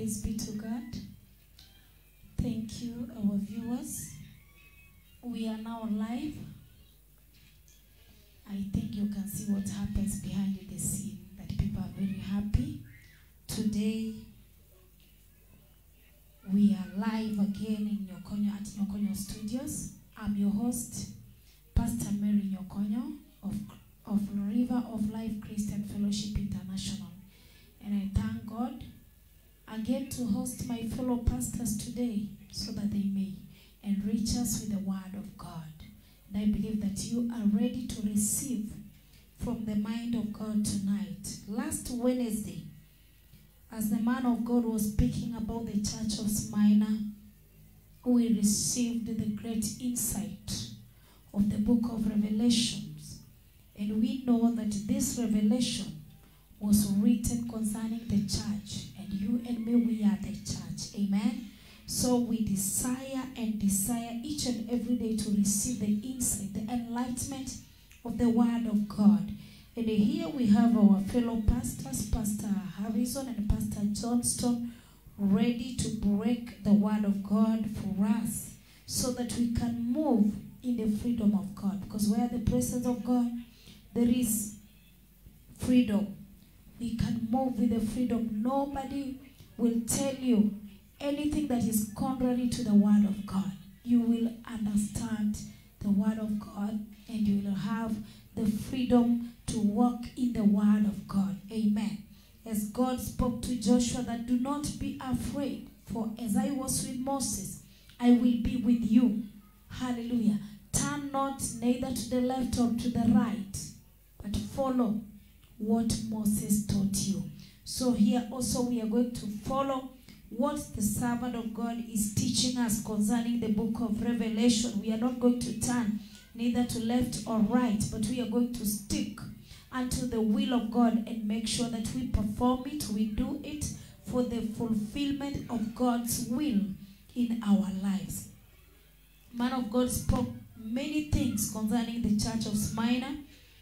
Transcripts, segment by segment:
Praise be to God. Thank you, our viewers. We are now live. I think you can see what happens behind the scene, that people are very happy. Today, we are live again in Nyokonyo at Nyokonyo Studios. I'm your host, Pastor Mary Nyokonyo of, of River of Life Christian Fellowship International. And I thank God again to host my fellow pastors today so that they may enrich us with the word of God. And I believe that you are ready to receive from the mind of God tonight. Last Wednesday, as the man of God was speaking about the church of Smyrna, we received the great insight of the book of Revelations. And we know that this revelation was written concerning the church. And you and me, we are the church. Amen. So we desire and desire each and every day to receive the insight, the enlightenment of the word of God. And here we have our fellow pastors, Pastor Harrison and Pastor Johnston, ready to break the word of God for us so that we can move in the freedom of God. Because where the presence of God, there is freedom. We can move with the freedom. Nobody will tell you anything that is contrary to the word of God. You will understand the word of God and you will have the freedom to walk in the word of God. Amen. As God spoke to Joshua that do not be afraid, for as I was with Moses, I will be with you. Hallelujah. Turn not neither to the left or to the right, but follow what Moses taught you. So here also we are going to follow what the servant of God is teaching us concerning the book of Revelation. We are not going to turn neither to left or right, but we are going to stick unto the will of God and make sure that we perform it, we do it for the fulfillment of God's will in our lives. Man of God spoke many things concerning the church of Smyrna,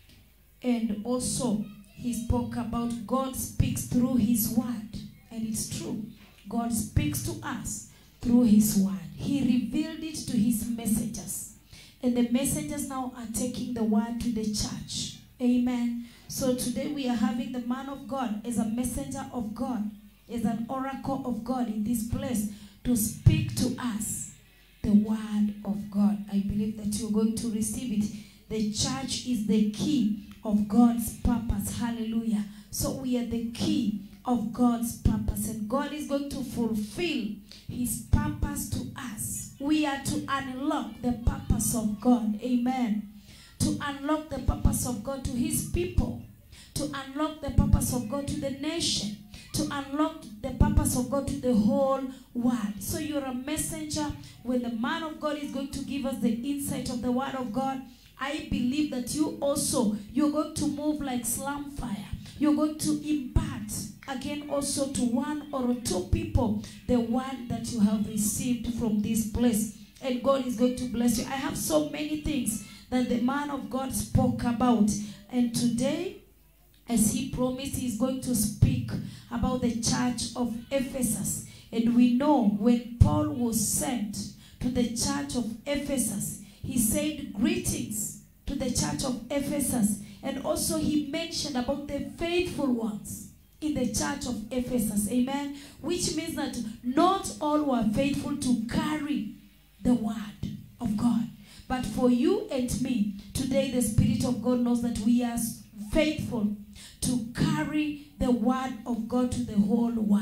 and also he spoke about God speaks through his word, and it's true. God speaks to us through his word. He revealed it to his messengers. And the messengers now are taking the word to the church. Amen. So today we are having the man of God as a messenger of God, as an oracle of God in this place to speak to us the word of God. I believe that you're going to receive it. The church is the key of God's purpose. Hallelujah. So we are the key of God's purpose, and God is going to fulfill His purpose to us. We are to unlock the purpose of God. Amen. To unlock the purpose of God to His people, to unlock the purpose of God to the nation, to unlock the purpose of God to the whole world. So you're a messenger. When the man of God is going to give us the insight of the word of God, I believe that you also you're going to move like slam fire. You're going to impart again also to one or two people the word that you have received from this place. And God is going to bless you. I have so many things that the man of God spoke about. And today, as he promised, he's going to speak about the church of Ephesus. And we know when Paul was sent to the church of Ephesus, he said greetings to the church of Ephesus. And also he mentioned about the faithful ones in the church of Ephesus. Amen. Which means that not all were faithful to carry the word of God. But for you and me, today the Spirit of God knows that we are faithful to carry the word of God to the whole world.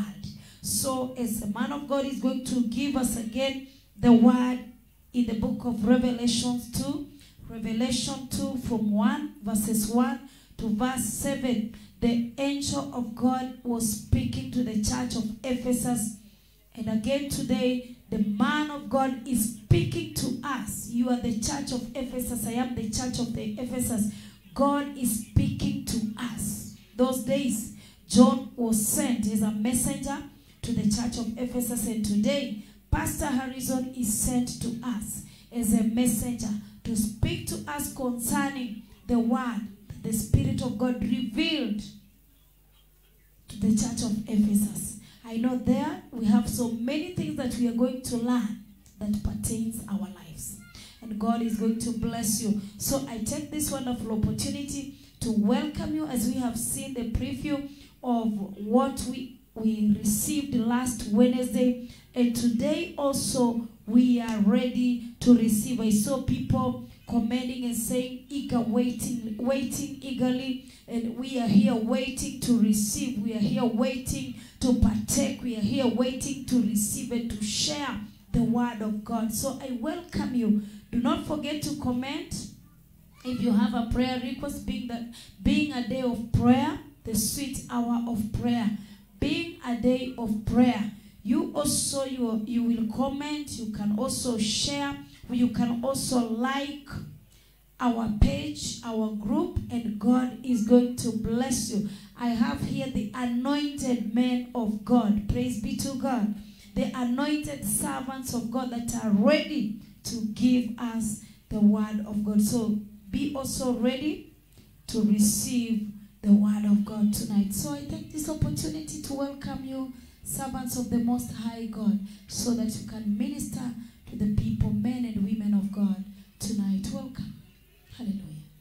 So, as the man of God is going to give us again the word in the book of Revelations 2, Revelation 2 from 1, verses 1 to verse 7, the angel of God was speaking to the church of Ephesus. And again today, the man of God is speaking to us. You are the church of Ephesus. I am the church of the Ephesus. God is speaking to us. Those days, John was sent as a messenger to the church of Ephesus. And today, Pastor Harrison is sent to us as a messenger to speak to us concerning the word the Spirit of God revealed to the church of Ephesus. I know there we have so many things that we are going to learn that pertains our lives. And God is going to bless you. So I take this wonderful opportunity to welcome you as we have seen the preview of what we, we received last Wednesday. And today also we are ready to receive. I saw people commenting and saying eager waiting waiting eagerly and we are here waiting to receive we are here waiting to partake we are here waiting to receive and to share the word of god so i welcome you do not forget to comment if you have a prayer request being that being a day of prayer the sweet hour of prayer being a day of prayer you also you, you will comment you can also share you can also like our page, our group, and God is going to bless you. I have here the anointed men of God. Praise be to God. The anointed servants of God that are ready to give us the word of God. So be also ready to receive the word of God tonight. So I take this opportunity to welcome you, servants of the Most High God, so that you can minister to the people, men and women of God tonight. Welcome. Hallelujah.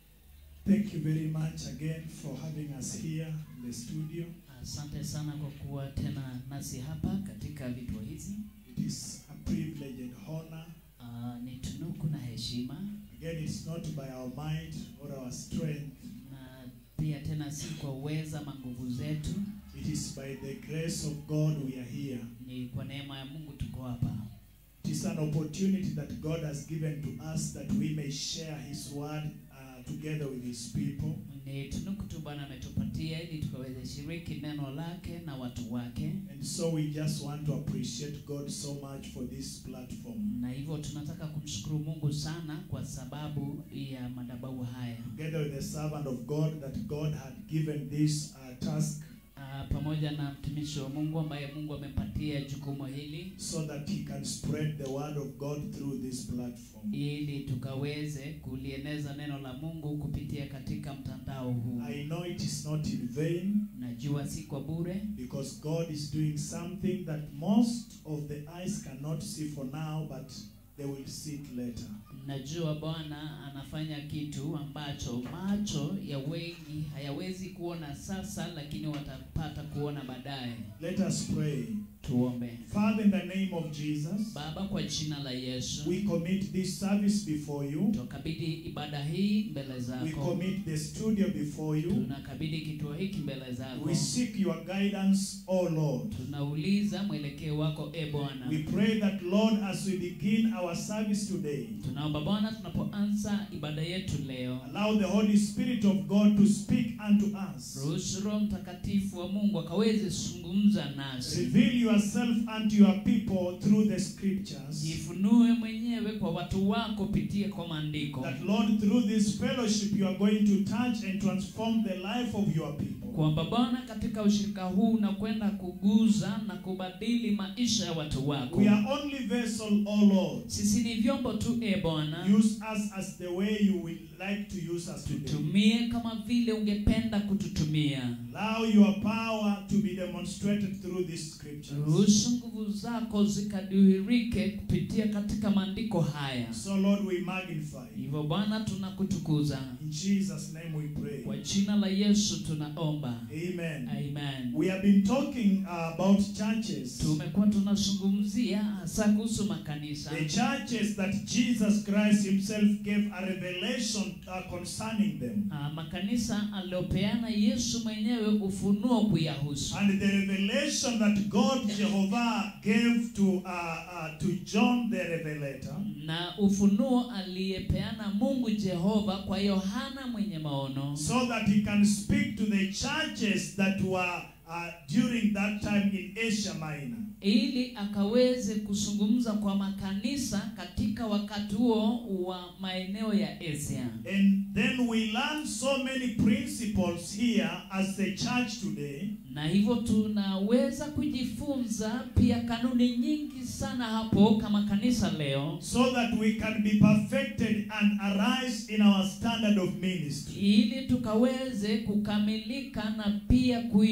Thank you very much again for having us here in the studio. Asante sana kwa kuwa tena nasi hapa katika vituo hizi. It is a privilege and honor. Uh, ni tunuku na heshima, Again, it's not by our might or our strength, na pia tena si kwa uweza ama nguvu zetu, it is by the grace of God we are here. ni kwa neema ya Mungu tuko hapa. It is an opportunity that God has given to us that we may share His word uh, together with His people. Ni tunuku tu Bwana ametupatia ili tukaweze shiriki neno lake na watu wake, And so we just want to appreciate God so much for this platform. na hivyo tunataka kumshukuru Mungu sana kwa sababu ya madhabahu haya. Together with the servant of God that God had given this uh, task Uh, pamoja na mtumishi wa Mungu ambaye Mungu amepatia jukumu hili so that He can spread the word of God through this platform. ili tukaweze kulieneza neno la Mungu kupitia katika mtandao huu. I know it is not in vain Najua si kwa bure, because God is doing something that most of the eyes cannot see for now, but they will see it later. najua Bwana anafanya kitu ambacho macho ya wengi hayawezi kuona sasa, lakini watapata kuona baadaye. Let us pray. Tuombe. Father, in the name of Jesus, Baba, kwa jina la Yesu we commit this service before you. tukabidhi ibada hii mbele We zako, commit the studio before you. tunakabidhi kituo hiki mbele zako, We seek your guidance, O Lord. tunauliza mwelekeo wako e Bwana. We pray that, Lord, as we begin our service today, Tunaomba Bwana, tunapoanza ibada yetu leo, allow the Holy Spirit of God to speak unto us. ruhusu Roho Mtakatifu wa Mungu akaweze zungumza nasi, Reveal yourself unto your people through the scriptures. jifunue mwenyewe kwa watu wako pitia kwa maandiko, That, Lord, through this fellowship, you are going to touch and transform the life of your people. kwamba Bwana, katika ushirika huu unakwenda kuguza na kubadili maisha ya watu wako. We are only vessel, O Lord. Sisi ni vyombo tu, e Bwana, Use us as the way you will like to use us today. tutumie kama vile ungependa kututumia. Allow your power to be demonstrated through these scriptures. Ruhusu nguvu zako zikadhihirike kupitia katika maandiko haya. So, Lord, we magnify you. Hivyo Bwana, tunakutukuza In Jesus' name we pray. kwa jina la Yesu tunaomba, Amen. amen. We have been talking uh, about churches. Tumekuwa tunazungumzia hasa kuhusu makanisa, The churches that Jesus Christ Himself gave a revelation uh, concerning them. Ah, makanisa aliopeana Yesu mwenyewe ufunuo kuyahusu, And the revelation that God Jehovah gave to, uh, uh, to John the Revelator na ufunuo aliyepeana Mungu Jehova kwa Yohana mwenye maono, so that he can speak to the churches that were uh, during that time in Asia Minor. ili akaweze kuzungumza kwa makanisa katika wakati huo wa maeneo ya Asia. And then we learn so many principles here as the church today na hivyo tunaweza kujifunza pia kanuni nyingi sana hapo kama kanisa leo so that we can be perfected and arise in our standard of ministry. ili tukaweze kukamilika na pia kuinuka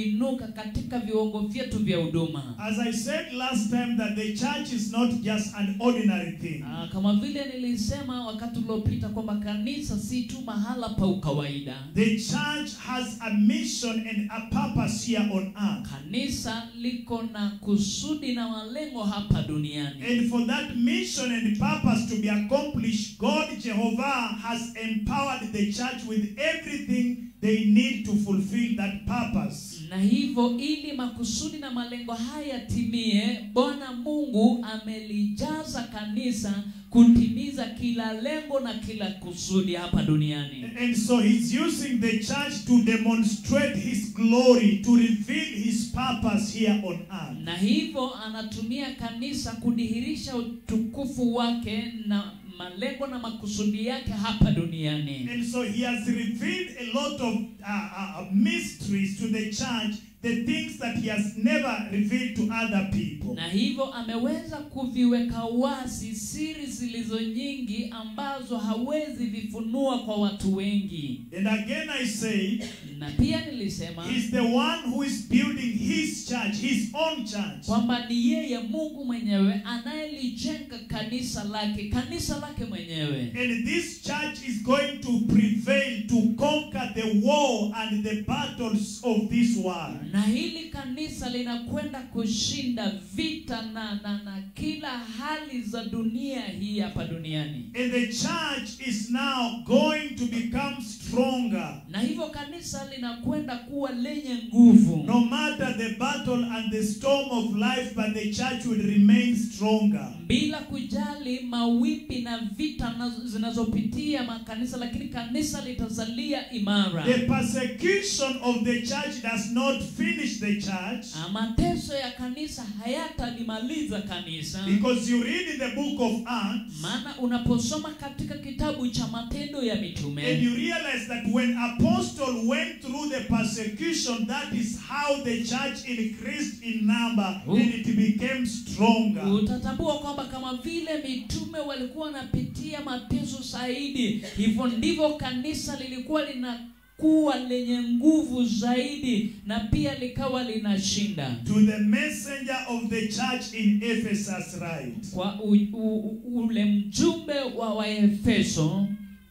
kutoka katika viwango vyetu vya huduma As I said last time, that the church is not just an ordinary thing. Ah, kama vile nilisema wakati uliopita kwamba kanisa si tu mahala pa ukawaida The church has a mission and a purpose here on earth. kanisa liko na kusudi na malengo hapa duniani And for that mission and purpose to be accomplished, God Jehovah has empowered the church with everything they need to fulfill that purpose. na hivyo ili makusudi na malengo haya yatimie bwana mungu amelijaza kanisa kutimiza kila lengo na kila kusudi hapa duniani And so he's using the church to demonstrate his glory, to reveal his purpose here on earth. na hivyo anatumia kanisa kudhihirisha utukufu wake na malengo na makusudi yake hapa duniani And so he has revealed a lot of uh, uh, mysteries to the church, the things that he has never revealed to other people. na hivyo ameweza kuviweka wazi siri zilizo nyingi ambazo hawezi vifunua kwa watu wengi And again I say, na pia nilisema he's the one who is building his church, his own church. kwamba ni yeye mungu mwenyewe anayelijenga kanisa lake kanisa lake mwenyewe And this church is going to prevail to conquer the war and the battles of this world. na hili kanisa linakwenda kushinda vita na, na, na kila hali za dunia hii hapa duniani And the church is now going to become stronger. na hivyo kanisa linakwenda kuwa lenye nguvu No matter the battle and the storm of life, but the church will remain stronger. bila kujali mawipi na vita na- zinazopitia makanisa lakini kanisa litazalia imara The persecution of the church does not finish the church Ah, mateso ya kanisa hayatalimaliza kanisa because you read in the book of Acts maana unaposoma katika kitabu cha matendo ya and mitume you realize that when apostle went through the persecution that is how the church increased in number Oh. and it became stronger. utatambua kwamba kama vile mitume walikuwa wanapitia mateso zaidi hivyo ndivyo kanisa lilikuwa linakuwa lenye nguvu zaidi na pia likawa linashinda To the messenger of the church in Ephesus write kwa u, u, u, ule mjumbe wa waefeso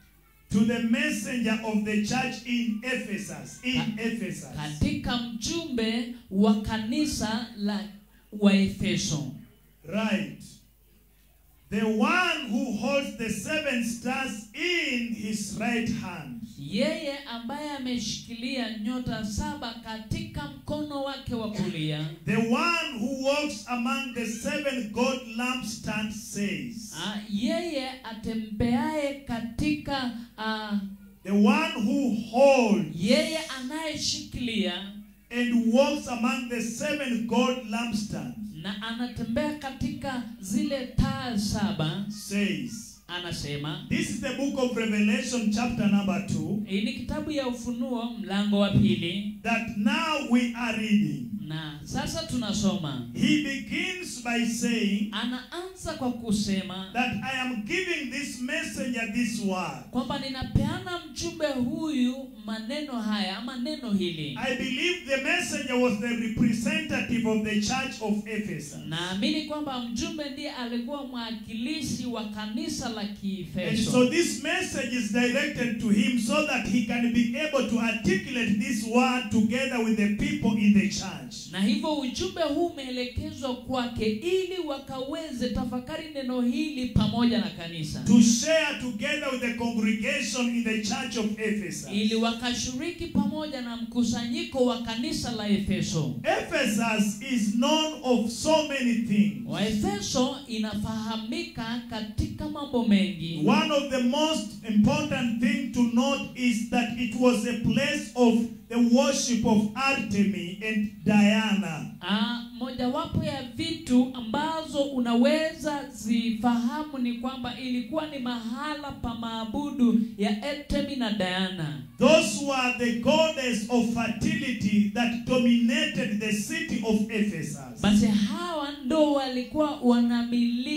to the messenger of the church in Ephesus in Ka- Ephesus katika mjumbe wa kanisa la waefeso Right. The one who holds the seven stars in his right hand. yeye ambaye ameshikilia nyota saba katika mkono wake wa kulia The one who walks among the seven gold lampstands says, Ah, yeye atembeaye katika ah, The one who holds yeye anayeshikilia and walks among the seven gold lampstands na anatembea katika zile taa saba says, anasema This is the book of Revelation, chapter number 2, hii ni kitabu ya ufunuo mlango wa pili that now we are reading. na sasa tunasoma He begins by saying anaanza kwa kusema that I am giving this messenger this word. kwamba ninapeana mjumbe huyu maneno haya ama neno hili I believe the messenger was the representative of the church of Ephesus. naamini kwamba mjumbe ndiye alikuwa mwakilishi wa kanisa la And so kiefeso this message is directed to him so that he can be able to articulate this word together with the people in the church. na hivyo ujumbe huu umeelekezwa kwake ili wakaweze tafakari neno hili pamoja na kanisa To share together with the congregation in the church of Ephesus. ili wakashiriki pamoja na mkusanyiko wa kanisa la efeso Ephesus is known of so many things. waefeso inafahamika katika mambo mengi One of the most important thing to note is that it was a place of the worship of Artemis and Diana. Ah, mojawapo ya vitu ambazo unaweza zifahamu ni kwamba ilikuwa ni mahala pa maabudu ya Artemi na Diana. Those were the goddess of fertility that dominated the city of Ephesus. Basi hawa ndo walikuwa wanamiliki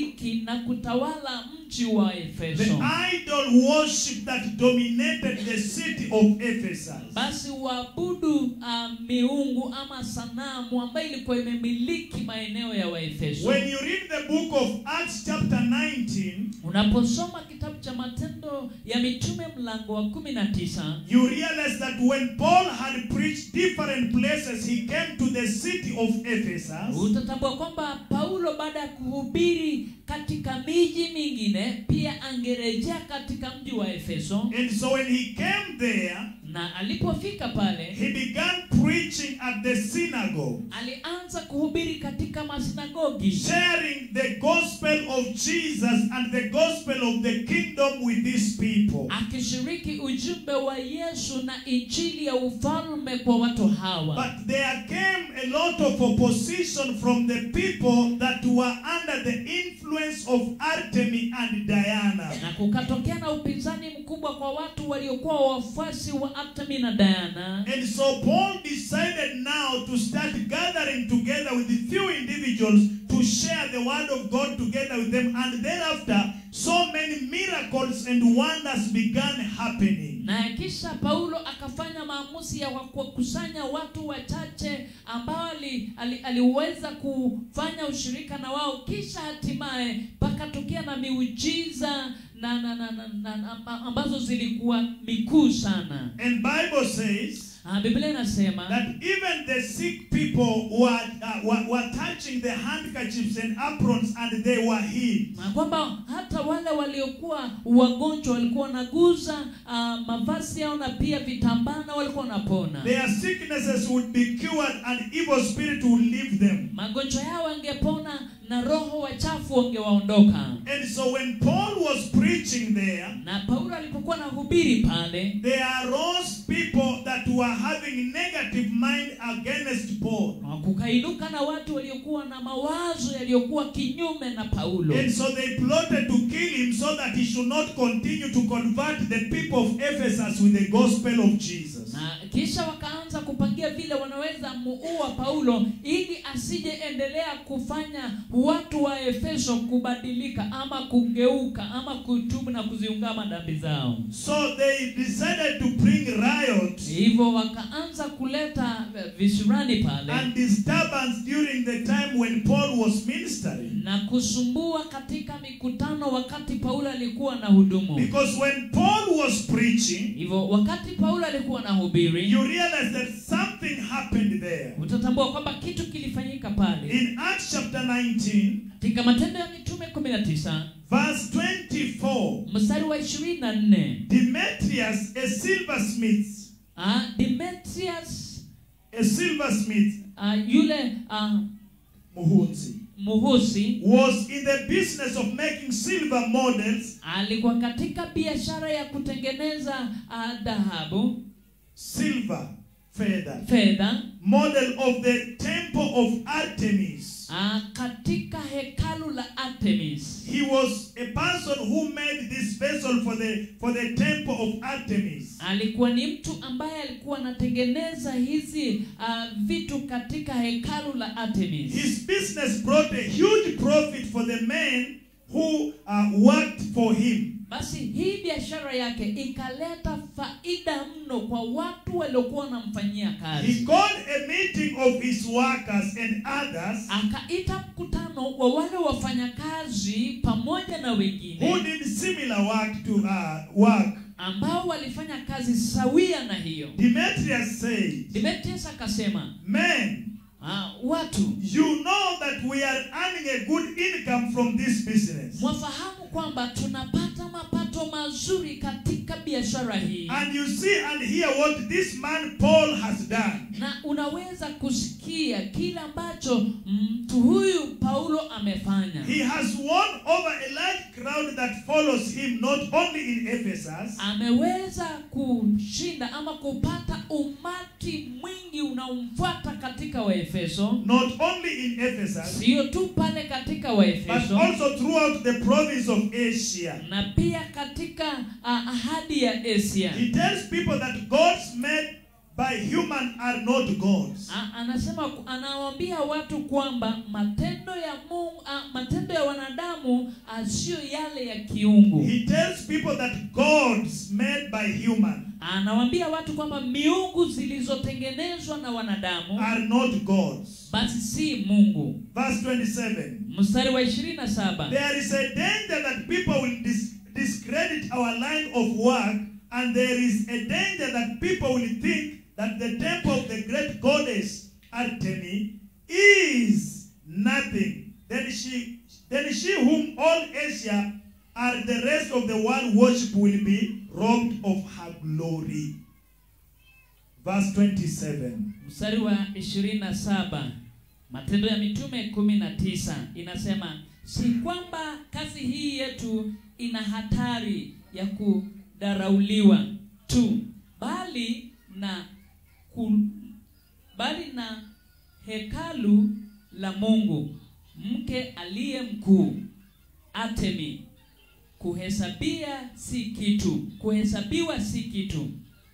na kutawala mji wa The efeso idol worship that dominated the city of Ephesus. basi uabudu uh, miungu ama sanamu ambayo ilikuwa imemiliki maeneo ya waefeso When you read the book of Acts, chapter 19, unaposoma kitabu cha matendo ya mitume mlango wa kumi na tisa you realize that when Paul had preached different places, he came to the city of Ephesus. utatambua kwamba paulo baada ya kuhubiri katika miji mingine pia angerejea katika mji wa efeso And so when he came there, na alipofika pale he began preaching at the synagogue, alianza kuhubiri katika masinagogi sharing the gospel of Jesus and the gospel of the kingdom with these people. akishiriki ujumbe wa yesu na injili ya ufalme kwa watu hawa But there came a lot of opposition from the people that were under the influence of Artemis and Diana. na kukatokea na upinzani mkubwa kwa watu waliokuwa wafuasi wa Artemi na Diana And so Paul decided now to start gathering together with the few individuals to share the word of God together with them. And thereafter, so many miracles and wonders began happening. na kisha Paulo akafanya maamuzi ya kuwakusanya watu wachache ambao ali, ali, aliweza kufanya ushirika na wao, kisha hatimaye pakatokea na miujiza na, na, na, na, na, na ambazo zilikuwa mikuu sana. And Bible says Ah, Biblia inasema that even the sick people were, uh, were, were touching the handkerchiefs and aprons and they were healed. na kwamba hata wale waliokuwa wagonjwa walikuwa wanaguza uh, mavazi yao na pia vitambaa na walikuwa wanapona. Their sicknesses would be cured and evil spirit would leave them. Magonjwa yao wangepona na roho wachafu wangewaondoka. And so when Paul was preaching there, Na Paulo alipokuwa anahubiri pale, there arose people that were having negative mind against Paul. na kukainuka na watu waliokuwa na mawazo yaliyokuwa kinyume na Paulo, And so they plotted to kill him so that he should not continue to convert the people of Ephesus with the gospel of Jesus. na kisha wakaanza kupangia vile wanaweza muua Paulo ili asije endelea kufanya watu wa Efeso kubadilika ama kugeuka ama kutubu na kuziungama dhambi zao. So they decided to bring riot Hivyo wakaanza kuleta eh, visirani pale and disturbance during the time when Paul was ministering. na kusumbua katika mikutano wakati Paulo alikuwa na hudumu. Because when Paul was preaching, Hivyo wakati Paulo alikuwa na hubiri, you realize that something happened there. utatambua kwamba kitu kilifanyika pale In Acts chapter 19, katika Matendo ya Mitume 19 verse 24, mstari wa 24 Demetrius, a silversmith, uh, Demetrius a silversmith, uh, yule uh, Muhunzi, muhusi was in the business of making silver models, alikuwa katika biashara ya kutengeneza uh, dhahabu, silver feather, fedha model of the temple of Artemis. uh, katika hekalu la Artemis. He was a person who made this vessel for the for the temple of Artemis. alikuwa ni mtu ambaye alikuwa anatengeneza hizi uh, vitu katika hekalu la Artemis. His business brought a huge profit for the men who uh, worked for him. Basi hii biashara yake ikaleta faida mno kwa watu waliokuwa wanamfanyia He kazi. called a meeting of his workers and others Akaita mkutano wa wale wafanyakazi pamoja na who wengine did similar work to uh, work. ambao walifanya kazi sawia na hiyo. Demetrius said, Demetrius akasema, Men, ah, watu you know that we are earning a good income from this business. mwafahamu kwamba tunapata mapato mazuri katika biashara hii. And you see and hear what this man Paul has done. na unaweza kusikia kile ambacho mtu huyu Paulo amefanya. He has won over a large crowd that follows him, not only in Ephesus, Ameweza kushinda ama kupata umati mwingi unaomfuata katika Waefeso, not only in Ephesus, sio tu pale katika but Waefeso also throughout the province of Asia. na pia katika uh, ahadi ya Asia. He tells people that gods made by human are not gods. A, anasema anawaambia watu kwamba matendo ya Mungu, a, matendo ya wanadamu a, na siyo yale ya kiungu He tells people that gods made by human anawaambia watu kwamba miungu zilizotengenezwa na wanadamu are not gods. basi si mungu Verse 27. mstari wa 27 There is a danger that people will dis- discredit our line of work, and there is a danger that people will think that the temple of the great goddess Artemis is nothing. Then she, then she whom all Asia and the rest of the world worship will be robbed of her glory. Verse 27. mstari wa 27 matendo ya mitume 19 inasema si kwamba kazi hii yetu ina hatari ya kudarauliwa tu bali na ku, bali na hekalu la mungu mke aliye mkuu atemi kuhesabia si kitu kuhesabiwa si kitu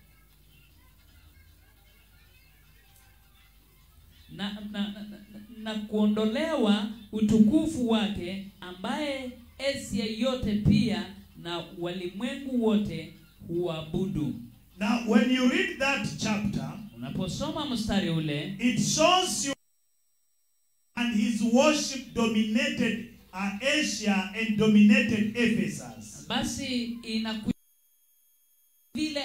na, na, na, na, na kuondolewa utukufu wake ambaye Asia yote pia na walimwengu wote huabudu. Now, when you read that chapter, Unaposoma mstari ule it shows you and his worship dominated uh, Asia and dominated Ephesus. basi inaku vile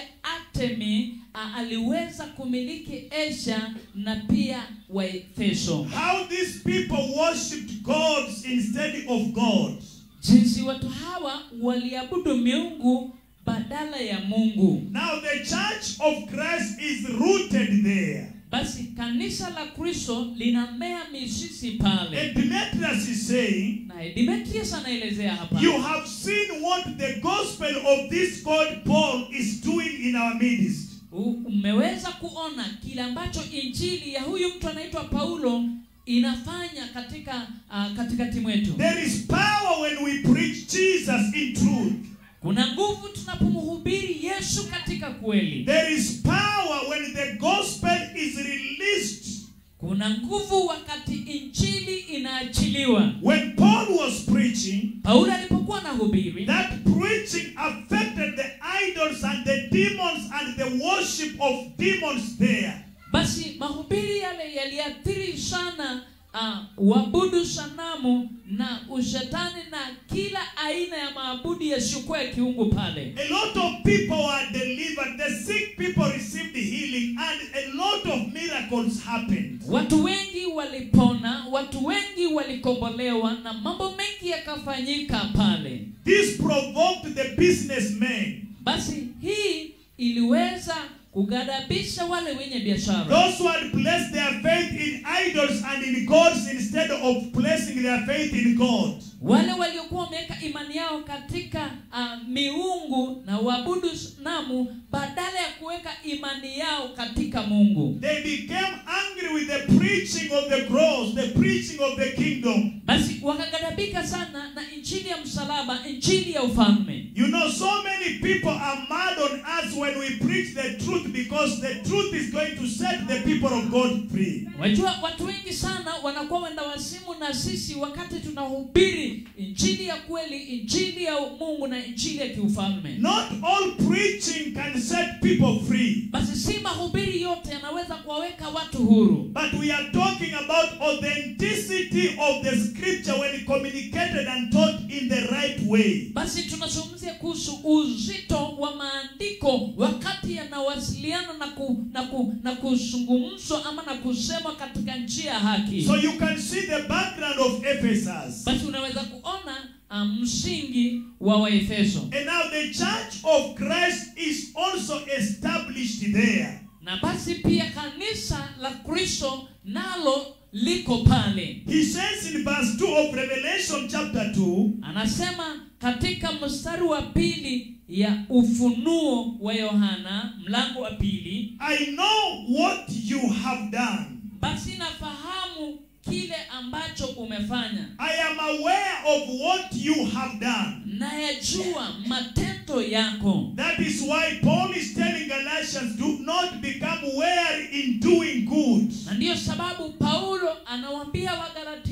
Artemi a, aliweza kumiliki Asia na pia Waefeso, How these people worshipped gods instead of God. jinsi watu hawa waliabudu miungu badala ya Mungu. Now, the church of Christ is rooted there. Basi kanisa la Kristo linamea mizizi pale. And Demetrius is saying, Na Demetrius anaelezea hapa You have seen what the gospel of this God Paul is doing in our midst. U- umeweza kuona kile ambacho injili ya huyu mtu anaitwa Paulo inafanya katika uh, katikati mwetu. There is power when we preach Jesus in truth. Kuna nguvu tunapomhubiri Yesu katika kweli. There is power when the gospel is released. Kuna nguvu wakati injili inaachiliwa. When Paul was preaching, Paulo alipokuwa anahubiri, that preaching affected the idols and the demons and the worship of demons there. basi mahubiri yale yaliathiri sana uh, uabudu sanamu na ushetani na kila aina ya maabudu yasiyokuwa ya kiungu pale. A lot of people were delivered. The sick people received healing, and a lot of miracles happened. Watu wengi walipona, watu wengi walikombolewa na mambo mengi yakafanyika pale. This provoked the businessmen. Basi hii iliweza kugadhabisha wale wenye biashara, Those who had placed their faith in idols and in gods instead of placing their faith in God. wale waliokuwa wameweka imani yao katika uh, miungu na uabudu sanamu badala ya kuweka imani yao katika Mungu. They became angry with the preaching of the cross, the preaching of the kingdom. Basi wakagadhabika sana na injili ya msalaba, injili ya ufalme. You know, so many people are mad on us when we preach the truth because the truth is going to set the people of God free. Wajua, watu wengi sana wanakuwa wenda wasimu na sisi wakati tunahubiri injili ya kweli, injili ya Mungu na injili ya kiufalme. Not all preaching can set people free. Basi si mahubiri yote yanaweza kuwaweka watu huru, But we are talking about authenticity of the scripture when communicated and taught in the right way. basi tunazungumzia kuhusu uzito wa maandiko wakati yanawasiliana na ku, na, ku, na kuzungumzwa ama na kusemwa katika njia ya haki. So you can see the background of Ephesus. Basi unaweza kuona uh, msingi wa Waefeso. And now the church of Christ is also established there. na basi pia kanisa la kristo nalo liko pale He says in verse 2 of Revelation chapter 2, anasema katika mstari wa pili ya ufunuo wa yohana mlango wa pili I know what you have done. basi nafahamu kile ambacho umefanya I am aware of what you have done. nayajua matendo yako That is why Paul is telling Galatians, do not become weary in doing good. na ndiyo sababu paulo anawaambia wagalatia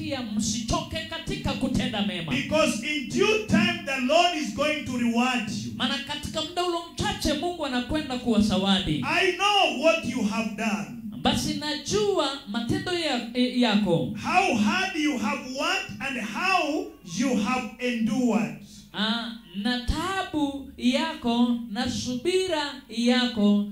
amewapatia msichoke katika kutenda mema Because in due time, the Lord is going to reward you. maana katika muda ulo mchache mungu anakwenda kuwasawadi I know what you have done, basi najua matendo ya, eh, yako how hard you have worked, and how you have endured. Ah, na taabu yako na subira yako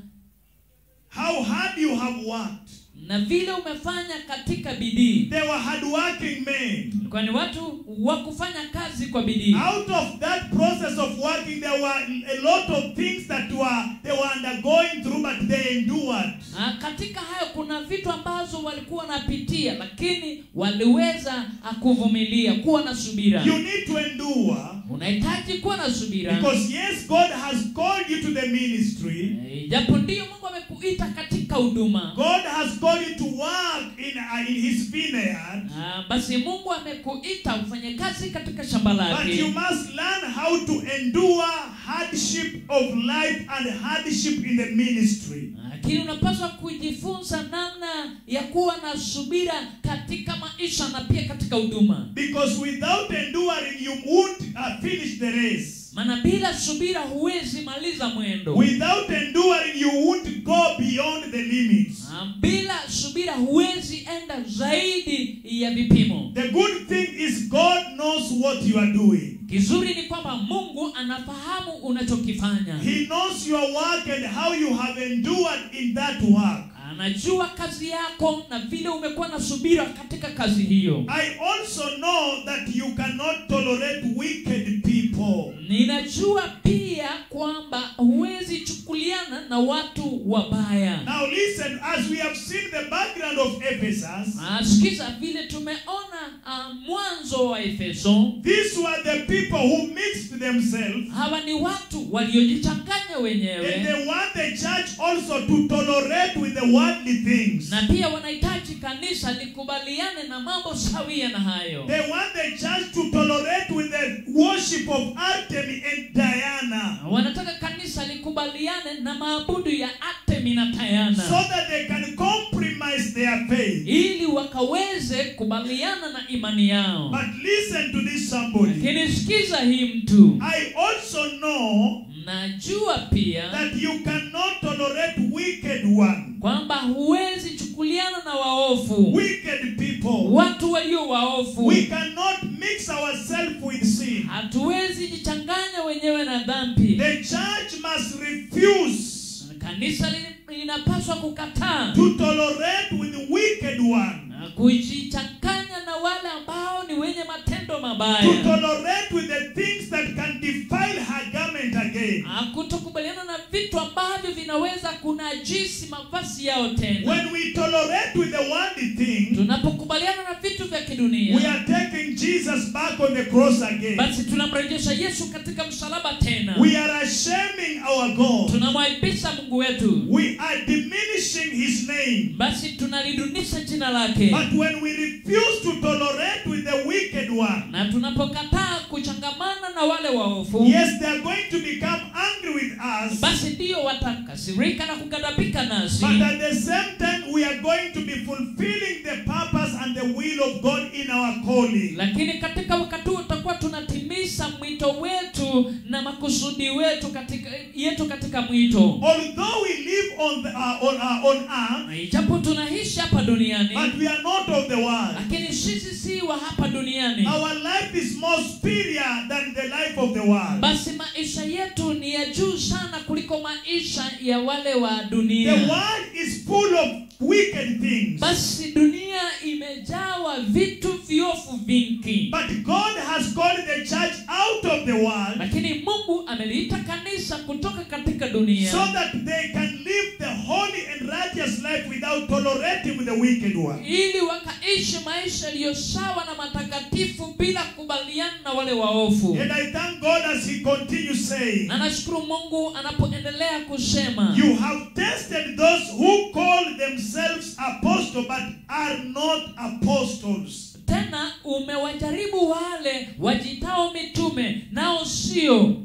How hard you have worked. na vile umefanya katika bidii They were hardworking men. kwani watu wa kufanya kazi kwa bidii Out of that process of working, there were a lot of things that were they were undergoing through, but they endured. Ah, katika hayo kuna vitu ambazo walikuwa wanapitia lakini waliweza ah, kuvumilia kuwa na subira You need to endure unahitaji kuwa na subira because yes, God has called you to the ministry. Eh, japo ndiyo mungu amekuita katika huduma God has called you to work in uh, in His vineyard, Ah, basi mungu amekuita ufanye kazi katika shamba but you lake must learn how to endure hardship of life and hardship in the ministry. lakini unapaswa kujifunza namna ya kuwa na subira katika maisha na pia katika huduma Because without enduring, you won't uh, finish the race. maana bila subira huwezi maliza mwendo Without enduring, you won't go beyond the limits. Ah, bila subira huwezi enda zaidi ya vipimo The good thing is God knows what you are doing. kizuri ni kwamba mungu anafahamu unachokifanya He knows your work and how you have endured in that work. anajua kazi yako na vile umekuwa na subira katika kazi hiyo I also know that you cannot tolerate wicked people. ninajua pia kwamba huwezi chukuliana na watu wabaya Now listen, as we have seen the background of Ephesus, Ah, sikiza vile tumeona ah, mwanzo wa efeso these were the people who mixed themselves hawa ni watu waliojichanganya and wenyewe they want the church also to tolerate with the worldly things. na pia wanahitaji kanisa likubaliane na mambo sawia na hayo They want the church to tolerate with the worship of Artemis and Diana wanataka kanisa likubaliane na maabudu ya artemi na so tayana that they can compromise their faith. ili wakaweze kubaliana na imani yao But listen to this somebody. lakini sikiza hii mtu I also know najua pia that you cannot tolerate wicked one, kwamba huwezi chukuliana na waofu wicked people. watu walio waofu We cannot mix ourselves with sin. hatuwezi jichanganya wenyewe na dhambi The church must refuse kanisa li- linapaswa kukataa to tolerate with the wicked one, na kujichanganya na wale ambao ni wenye matendo to mabaya tolerate with the things that can defile her garment again. Ah, kutokubaliana na vitu ambavyo vinaweza kunajisi mavazi yao tena When we tolerate with the worldly thing, tunapokubaliana na vitu vya we kidunia are taking Jesus back on the cross again. basi tunamrejesha yesu katika msalaba tena We are ashaming our God. tunamwaibisha mungu wetu We are diminishing his name. basi tunalidunisha jina lake But when we refuse to tolerate with the wicked one, na tunapokataa kuchangamana na wale waofu yes, they are going to become angry with us. basi ndiyo watakasirika na kugadhabika nasi But at the same time, we are going to be fulfilling the purpose and the will of God in our calling. lakini katika wakati huo tutakuwa tunatimiza mwito wetu na makusudi wetu katika yetu katika mwito Although we live on the, uh, on, uh, on earth, Na ijapo tunaishi hapa duniani but we are not of the world. lakini sisi si wa hapa duniani Our life is more superior than the life of the world. basi maisha yetu ni ya juu sana kuliko maisha ya wale wa The dunia world is full of wicked things. basi dunia imejawa vitu viofu vingi But God has called the church out of the world lakini mungu ameliita kanisa kutoka katika dunia so that they can live the holy and righteous life without tolerating with the wicked one. ili wakaishi maisha yaliyo sawa na matakatifu bila kubaliana na wale waofu And I thank God as He continues saying, na nashukuru mungu anapoendelea kusema You have tested those who call themselves apostles but are not apostles. tena umewajaribu wale wajitao mitume nao sio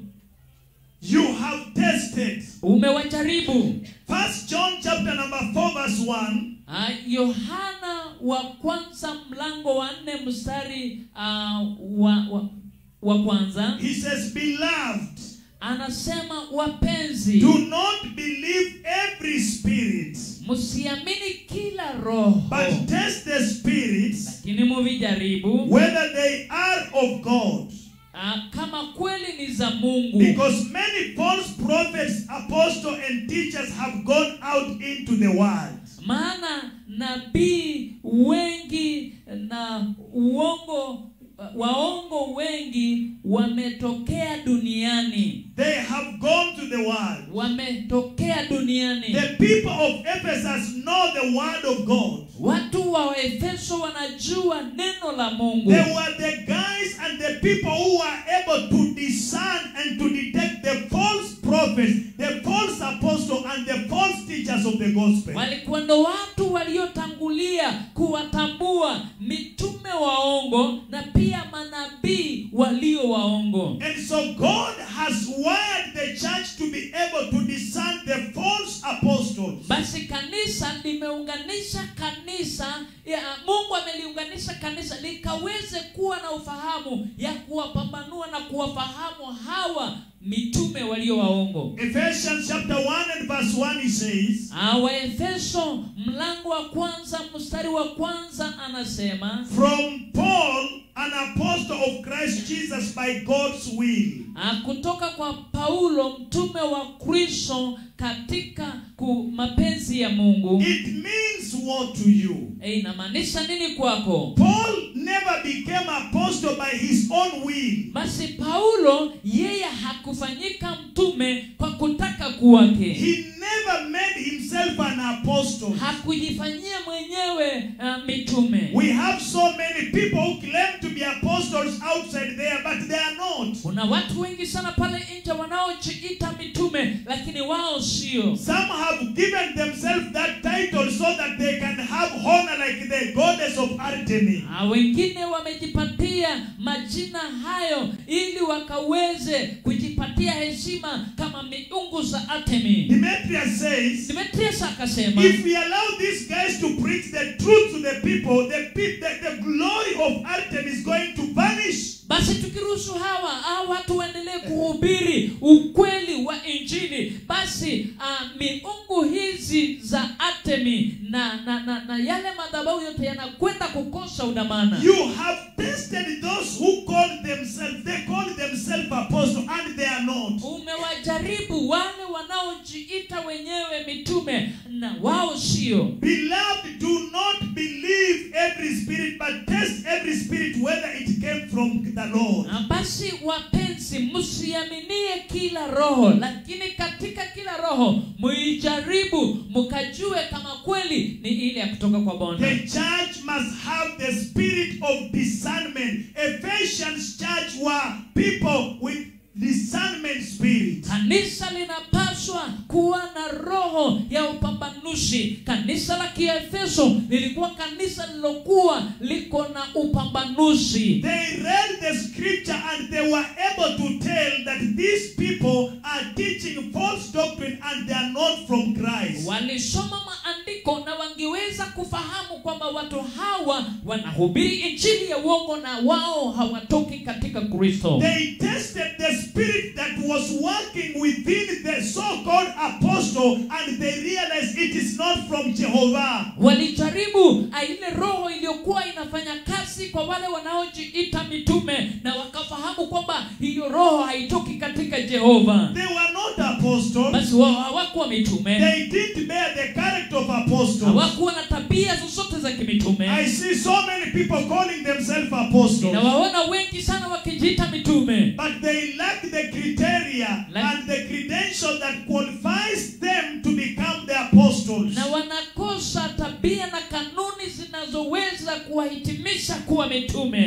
You have tested. umewajaribu First John chapter number 4 verse 1. Ah, yohana wa kwanza mlango wa nne mstari uh, wa, wa, wa kwanza he says, Beloved, anasema wapenzi do not believe every spirit, msiamini kila roho but test the spirits lakini muvijaribu whether they are of God. ah, kama kweli ni za mungu Because many false prophets, apostles, and teachers have gone out into the world. maana nabii wengi na uongo waongo wengi wametokea duniani They have gone to the world. wametokea duniani The people of Ephesus know the word of God. watu wa efeso wanajua neno la mungu They were the guys and the people who were able to discern and to detect the false prophets, the false apostles, and the false teachers of the gospel. walikuwa ndo watu waliotangulia kuwatambua mitume waongo na pia manabii walio waongo And so God has wired the church to be able to discern the false apostles. basi kanisa limeunganisha kanisa ya, mungu ameliunganisha kanisa likaweze kuwa na ufahamu ya kuwapambanua na kuwafahamu hawa mitume walio waongo Ephesians chapter 1 and verse 1 he says, Ah, waefeso mlango wa kwanza mstari wa kwanza anasema From Paul, an apostle of Christ Jesus by God's will. Ah, kutoka kwa paulo mtume wa kristo katika ku mapenzi ya mungu It means what to you? Eh, inamaanisha nini kwako Paul never became apostle by his own will. basi paulo yeye hakufanyika mtume kwa kutaka kuwake He never made himself an apostle. hakujifanyia mwenyewe uh, mitume We have so many people who claim to be apostles outside there, but they are not. kuna watu wengi sana pale nje wanaojiita mitume lakini wao sio Some have given themselves that title so that they can have honor like the goddess of Artemis. Ah, wengine wamejipatia majina hayo ili wakaweze kujipatia heshima kama miungu za Artemi. Demetrius says, Demetrius akasema if we allow these guys to preach the truth to the people, the, pe- the, the glory of Artemis is going to vanish. basi tukiruhusu hawa hawa watu waendelee kuhubiri ukweli wa injili basi uh, miungu hizi za Artemi na, na, na, na yale madhabahu yote yanakwenda kukosa udamana. You have tested those who call themselves, they call themselves apostles and they are not. Umewajaribu wale wanaojiita wenyewe mitume na wao sio. Beloved, do not believe every spirit, but test every spirit whether it came from the Lord. Na basi wapenzi, msiaminie kila roho, lakini katika kila roho muijaribu, mkajue kama kweli ni ile ya kutoka kwa Bwana. The church must have the spirit of discernment. Ephesians church were people with discernment spirit. Kanisa linapaswa kuwa na roho ya upambanuzi. Kanisa la Kiefeso lilikuwa kanisa lilokuwa liko na upambanuzi. They read the scripture and they were able to tell that these people are teaching false doctrine and they are not from Christ. Walisoma maandiko na wangeweza kufahamu kwamba watu hawa wanahubiri injili ya uongo na wao hawatoki katika Kristo. They tested the spirit that was working within the so-called apostle and they realized it is not from Jehovah. Walijaribu ah, ile roho iliyokuwa inafanya kazi kwa wale wanaojiita mitume na wakafahamu kwamba hiyo roho haitoki katika Jehova. They were not apostles. Basi wao hawakuwa mitume, They didn't bear the character of apostles. hawakuwa na tabia zozote za I kimitume. see so many people calling themselves apostles, Nawaona wengi sana wakijiita mitume, but they lack the criteria Like- and the credential that qualifies them to become the apostles. na wanakosa tabia na kanuni zinazoweza kuwahitimisha kuwa mitume.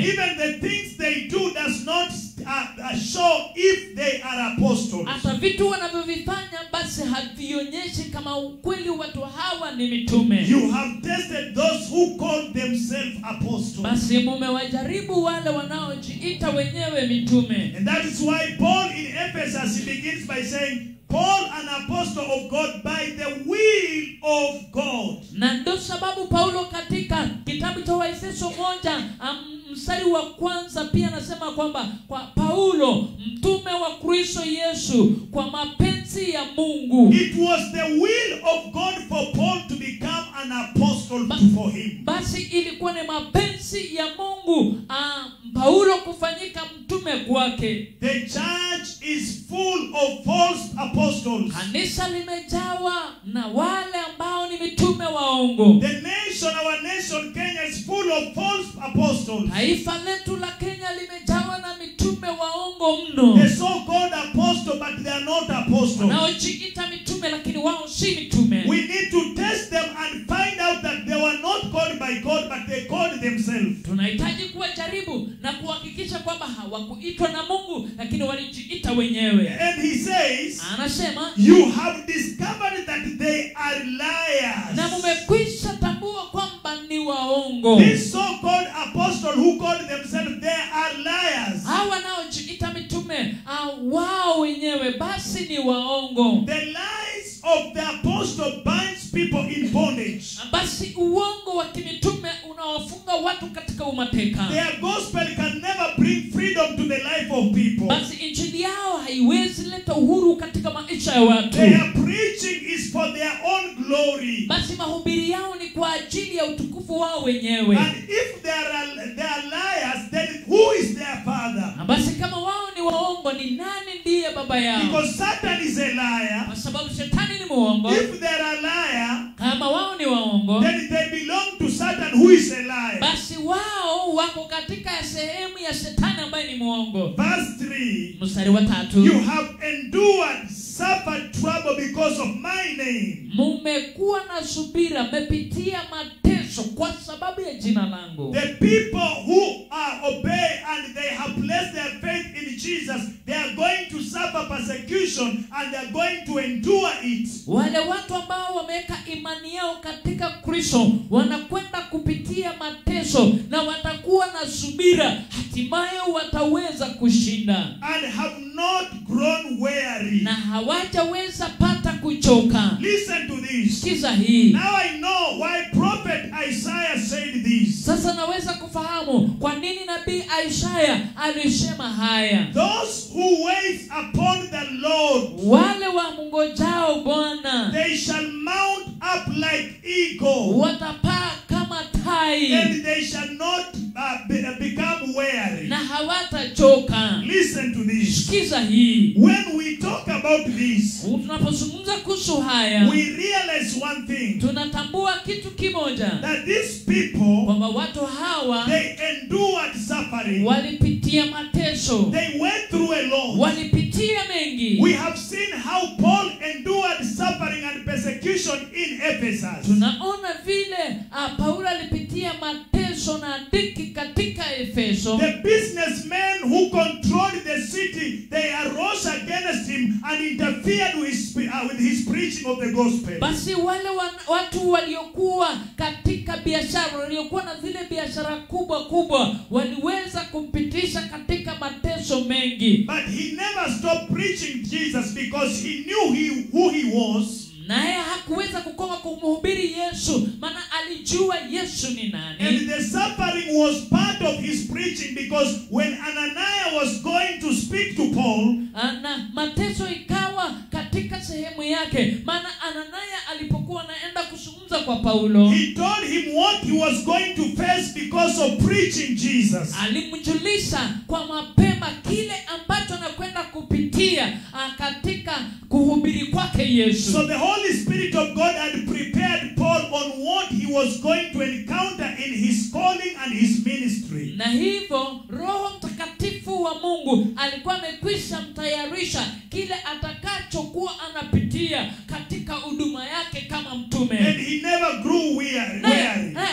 Even the things they do does not uh, uh, show if they are apostles. hata vitu wanavyovifanya basi havionyeshi kama ukweli watu hawa ni mitume You have tested those who call themselves apostles. basi mumewajaribu wale wanaojiita wenyewe mitume And that is why Paul in Ephesus he begins by saying, Paul, an apostle of God by the will of God. na ndo sababu paulo katika kitabu cha waefeso moja am- mstari wa kwanza pia anasema kwamba kwa paulo mtume wa kristo yesu kwa mapenzi ya mungu It was the will of God for Paul to become an apostle for him. basi ilikuwa ni mapenzi ya mungu ah, paulo kufanyika mtume kwake The church is full of false apostles. kanisa limejawa na wale ambao ni mitume waongo The nation, our nation, Kenya, is full of false apostles. taifa letu la kenya limejawa na mitume waongo mno The so-called apostle, but they are not apostles. wanaojiita mitume lakini wao si mitume We need to test them and find out that they were not called by God, but they called themselves. tunahitaji kuwajaribu na kuhakikisha kwamba hawakuitwa na mungu lakini walijiita wenyewe And he says, anasema You have discovered that they are liars. na mumekwisha tambua kwamba ni waongo This so-called apostle who called themselves, they are liars. hawa wanaojiita mitume ah, wao wenyewe basi ni waongo The lies of the apostle binds people in bondage. basi uongo wa kimitume unawafunga watu katika umateka Their gospel can never bring freedom to the life of people. basi injili yao haiwezi leta uhuru katika maisha ya watu Their preaching is for their own glory. basi mahubiri yao ni kwa ajili ya utukufu wao wenyewe And if they are, they are liars, then who is their father? na basi kama wao ni waongo ni nani ndiye baba yao Because Satan is a liar. kwa sababu shetani ni muongo If they are a liar, kama wao ni waongo then they belong to Satan, who is a liar. basi wao wako katika sehemu ya shetani ambaye ni muongo Verse 3 mstari wa tatu You have endured, suffered trouble because of my name. mumekuwa na subira mmepitia mateso kwa sababu ya jina langu The people who uh, obey and they have placed their faith in Jesus, they are going to suffer persecution and they are going to endure it. wale watu ambao wameweka imani yao katika kristo wanakwenda kupitia mateso na watakuwa na subira hatimaye wataweza kushinda And have not grown weary. na hawajaweza pata kuchoka Listen to this. sikiza hii Now I know why prophet Isaiah said this. sasa naweza kufahamu kwa nini nabii isaya alisema haya Those who wait upon the Lord, wale wamngojao bwana they shall mount up like eagle, watapaa kama tai and they shall not uh, be, uh, become weary. na hawatachoka Listen to this. sikiza hii When we talk about this, tunapozungumza kuhusu haya we realize one thing tunatambua kitu kimoja that these people kwamba watu hawa they endured suffering, walipitia mateso they went through a lot. walipitia mengi We have seen how Paul endured suffering and persecution in Ephesus. tunaona vile uh, paulo alipitia mateso na dhiki katika efeso The businessmen who controlled the city, they arose against him and interfered with his, uh, with his preaching of the gospel. basi wale wan, watu waliokuwa katika biashara waliokuwa na zile biashara kubwa kubwa waliweza kumpitisha katika mateso mengi But he never stopped preaching Jesus because he knew he, who he was. naye hakuweza kukoma kumhubiri yesu maana alijua yesu ni nani And the suffering was part of his preaching because when Ananias was going to speak to Paul, Ah, na mateso ikawa katika sehemu yake maana ananaya alipokuwa anaenda kuzungumza kwa paulo he told him what he was going to face because of preaching Jesus. alimjulisha kwa mapema kile ambacho anakwenda kupitia ah, katika kuhubiri kwake yesu So the Holy Spirit of God had prepared Paul on what he was going to encounter in his calling and his ministry. na hivyo roho mtakatifu wa mungu alikuwa amekwisha mtayarisha kile atakachokuwa anapitia katika huduma yake kama And mtume he never grew weary. naye weary. naye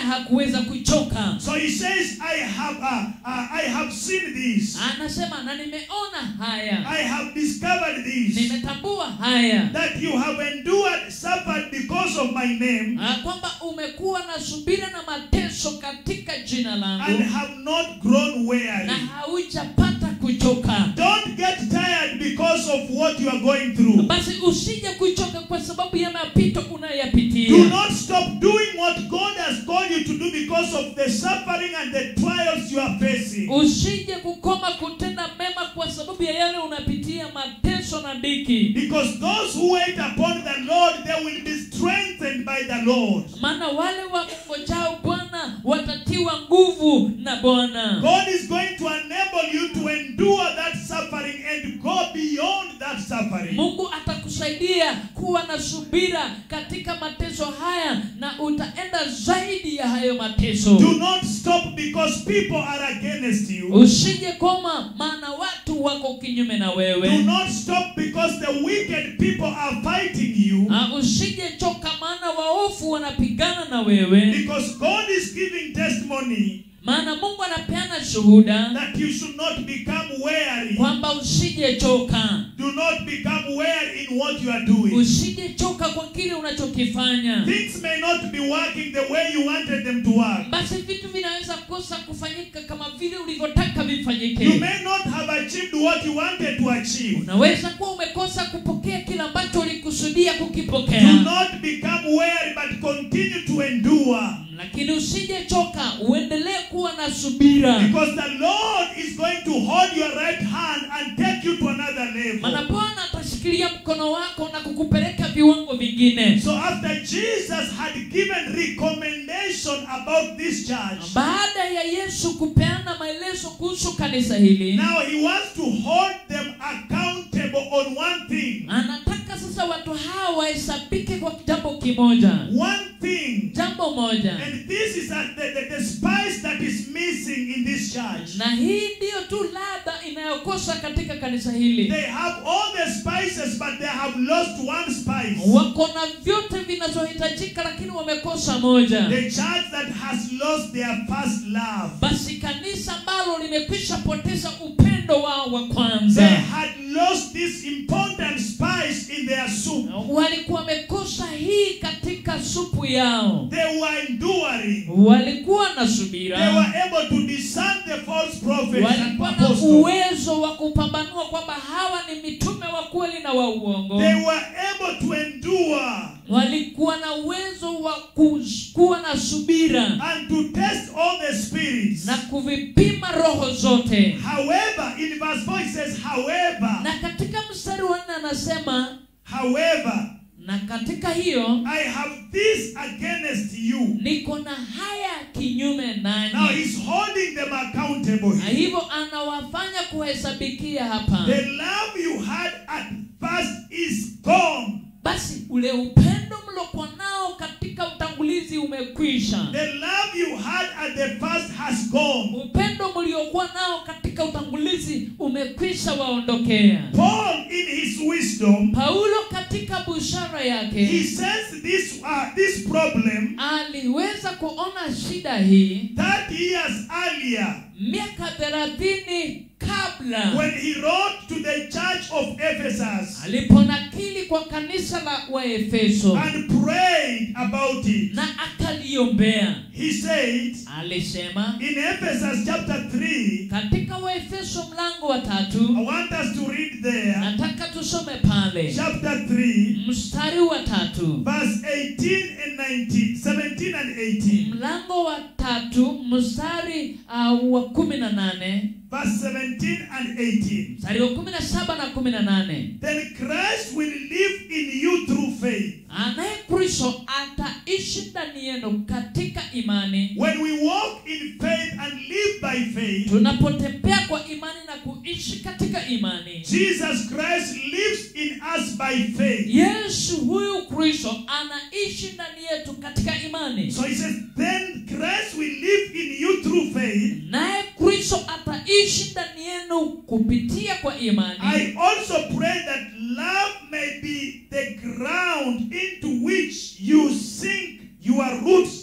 hakuweza kuchoka So he says, I have, uh, uh, I have seen this. anasema na nimeona haya I have discovered this. nimetambua haya That you have endured, suffered because of my name, Ah, kwamba umekuwa na subira na mateso katika jina and langu have not grown weary. na haujapata kuchoka Don't get tired because of what you are going through. basi usije kuchoka kwa sababu ya mapito Do unayoyapitia not stop doing what God has called you to do because of the suffering and the trials you are facing. usije kukoma kutenda mema kwa sababu ya yale unapitia mateso na dhiki Because those who wait upon the Lord, they will be strengthened by the Lord. maana wale wamngojao bwana watatiwa nguvu na bwana God is going to enable you to endure that suffering and go beyond that suffering. mungu atakusaidia kuwa na subira katika mateso haya na utaenda zaidi ya hayo mateso Do not stop because people are against you. usije koma maana watu wako kinyume na Do wewe not stop because the wicked people are fighting you. Ah, usije choka maana waofu wanapigana na wewe Because God is giving testimony maana mungu anapeana shuhuda that you should not become weary. kwamba usije choka Do not become weary in what you are doing. usije choka kwa kile unachokifanya Things may not be working the way you wanted them to work. basi vitu vinaweza kosa kufanyika kama vile ulivyotaka You vifanyike may not have achieved what you wanted to achieve. unaweza kuwa umekosa kupokea kile ambacho ulikusudia Do kukipokea not become weary, but continue to endure. lakini usije choka uendelee kuwa na subira Because the Lord is going to hold your right hand and take you to another maana level. bwana atashikilia mkono wako na kukupeleka viwango vingine So after Jesus had given recommendation about this church, baada ya yesu kupeana maelezo kuhusu kanisa hili now he wants to hold them accountable on one thing. anataka sasa watu hawa wahesabike kwa jambo kimoja One thing. jambo moja And this is uh, the, the, the spice that is missing in this church. na hii ndiyo tu ladha inayokosa katika kanisa hili They have all the spices, but they have lost one spice. wako na vyote vinazohitajika lakini wamekosa moja The church that has lost their first love. basi kanisa ambalo limekwisha poteza upendo wao wa They kwanza had lost this important spice in their soup. walikuwa wamekosa hii katika supu yao They were enduring. walikuwa na They subira were able to discern the false prophets and walikuwa na apostles. uwezo wa kupambanua kwamba hawa ni mitume wa kweli na wa uongo They were able to endure walikuwa na uwezo wa kus- kuwa na subira and to test all the spirits. na kuvipima roho zote However, in verse 4 it says, however, na katika mstari wa nne anasema however, na katika hiyo I have this against you. niko na haya kinyume Now nanyi he's holding them accountable. na hivyo anawafanya kuhesabikia hapa The love you had at first is gone. basi ule upendo mlokuwa nao katika utangulizi umekwisha The love you had at the first has gone. upendo mliokuwa nao katika utangulizi umekwisha waondokea Paul, in his wisdom, paulo katika bushara he yake sensed this uh, this problem aliweza kuona shida hii 30 years earlier miaka thelathini kabla when he wrote to the church of Ephesus aliponakili kwa kanisa la waefeso and prayed about it. na akaliombea He said alisema in Ephesus chapter 3, katika waefeso mlango wa I tatu want us to read there, nataka tusome pale chapter 3, mstari wa tatu verse 18 and 19, 17 and 18. mlango wa tatu mstari uh, wa kumi na nane Verse 17 and 18. mstari wa kumi na saba na kumi na nane Then Christ will live in you through faith. anaye kristo ataishi ndani yenu katika imani When we walk in faith and live by faith, tunapotembea kwa imani na kuishi katika imani Jesus Christ lives in us by faith. yesu huyu kristo anaishi ndani yetu katika imani So he says, then Christ will live in you through faith. naye kristo ataishi ndani yenu kupitia kwa imani I also pray that love may be the ground into which you sink your roots and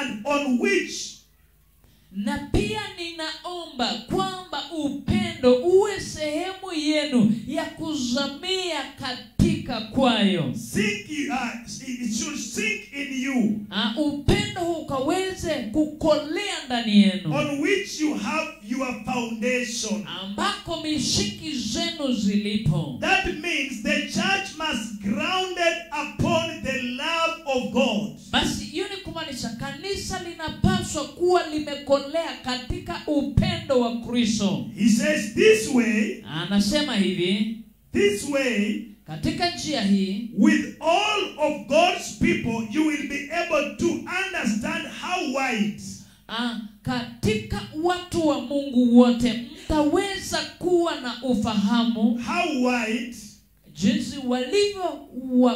and on which na pia ninaomba kwamba upendo uwe sehemu yenu ya kuzamia katika kwayo sink, uh, it should sink in you, Ah, upendo huu ukaweze kukolea ndani yenu on which you have your foundation. ambako mishiki zenu zilipo That means the church must grounded upon the love of God. basi hiyo ni kumaanisha kanisa linapaswa kuwa limekolea katika upendo wa kristo He says this way, anasema hivi this way, katika njia hii with all of God's people, you will be able to understand how wide, ah, katika watu wa mungu wote mtaweza kuwa na ufahamu how wide, jinsi walivyo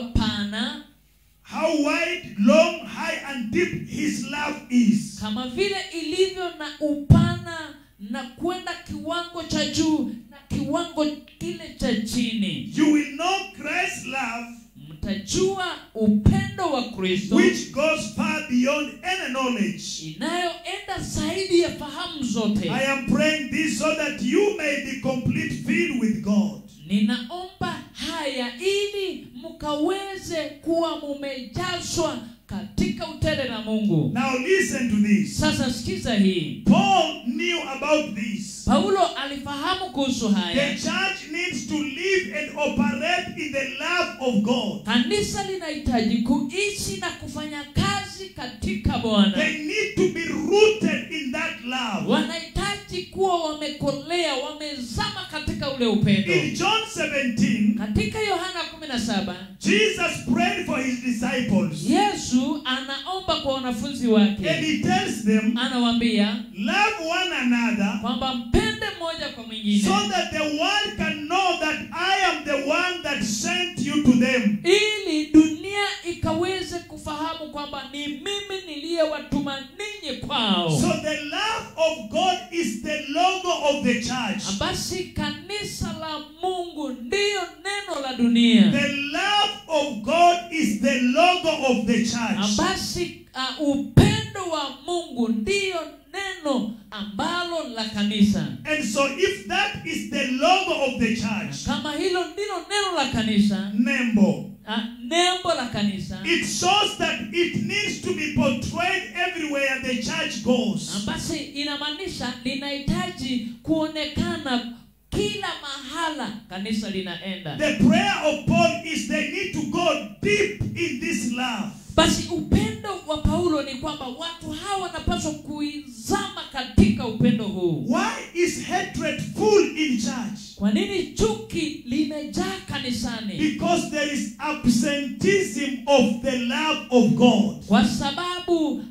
wapana how wide, long, high, and deep His love is. kama vile ilivyo na upana na kwenda kiwango cha juu na kiwango kile cha chini You will know Christ's love, mtajua upendo wa kristo which goes far beyond any knowledge. inayoenda zaidi ya fahamu zote I am praying this so that you may be complete filled with God. ninaomba haya ili mkaweze kuwa mumejazwa katika utele na mungu Now listen to this. sasa sikiza hii Paul knew about this. paulo alifahamu kuhusu The haya church needs to live and operate in the love of God. kanisa linahitaji kuishi na kufanya kazi katika bwana They need to be rooted in that love. wanahitaji kuwa wamekolea wamezama katika ule upendo In John 17, katika yohana 17 Jesus prayed for his disciples yesu anaomba kwa wanafunzi and wake he tells them, anawaambia Love one another kwamba mpende mmoja kwa mwingine so that the world can know that I am the one that sent you to them. ili dunia ikaweze kufahamu kwamba ni mimi niliyewatuma ninyi kwao So the love of God is the logo of the church. basi kanisa la mungu ndiyo neno la dunia The love of God is the logo of the church. basi uh, upendo wa mungu ndiyo neno ambalo la kanisa And so if that is the logo of the church, kama hilo ndilo neno la kanisa Nembo, uh, nembo la kanisa it shows that it needs to be portrayed everywhere the church goes. basi inamaanisha linahitaji kuonekana kila mahala kanisa linaenda The prayer of Paul is they need to go deep in this love. basi upendo wa paulo ni kwamba watu hawa wanapaswa kuizama katika upendo huu Why is hatred full in church? kwa nini chuki limejaa kanisani Because there is absenteeism of the love of God. kwa sababu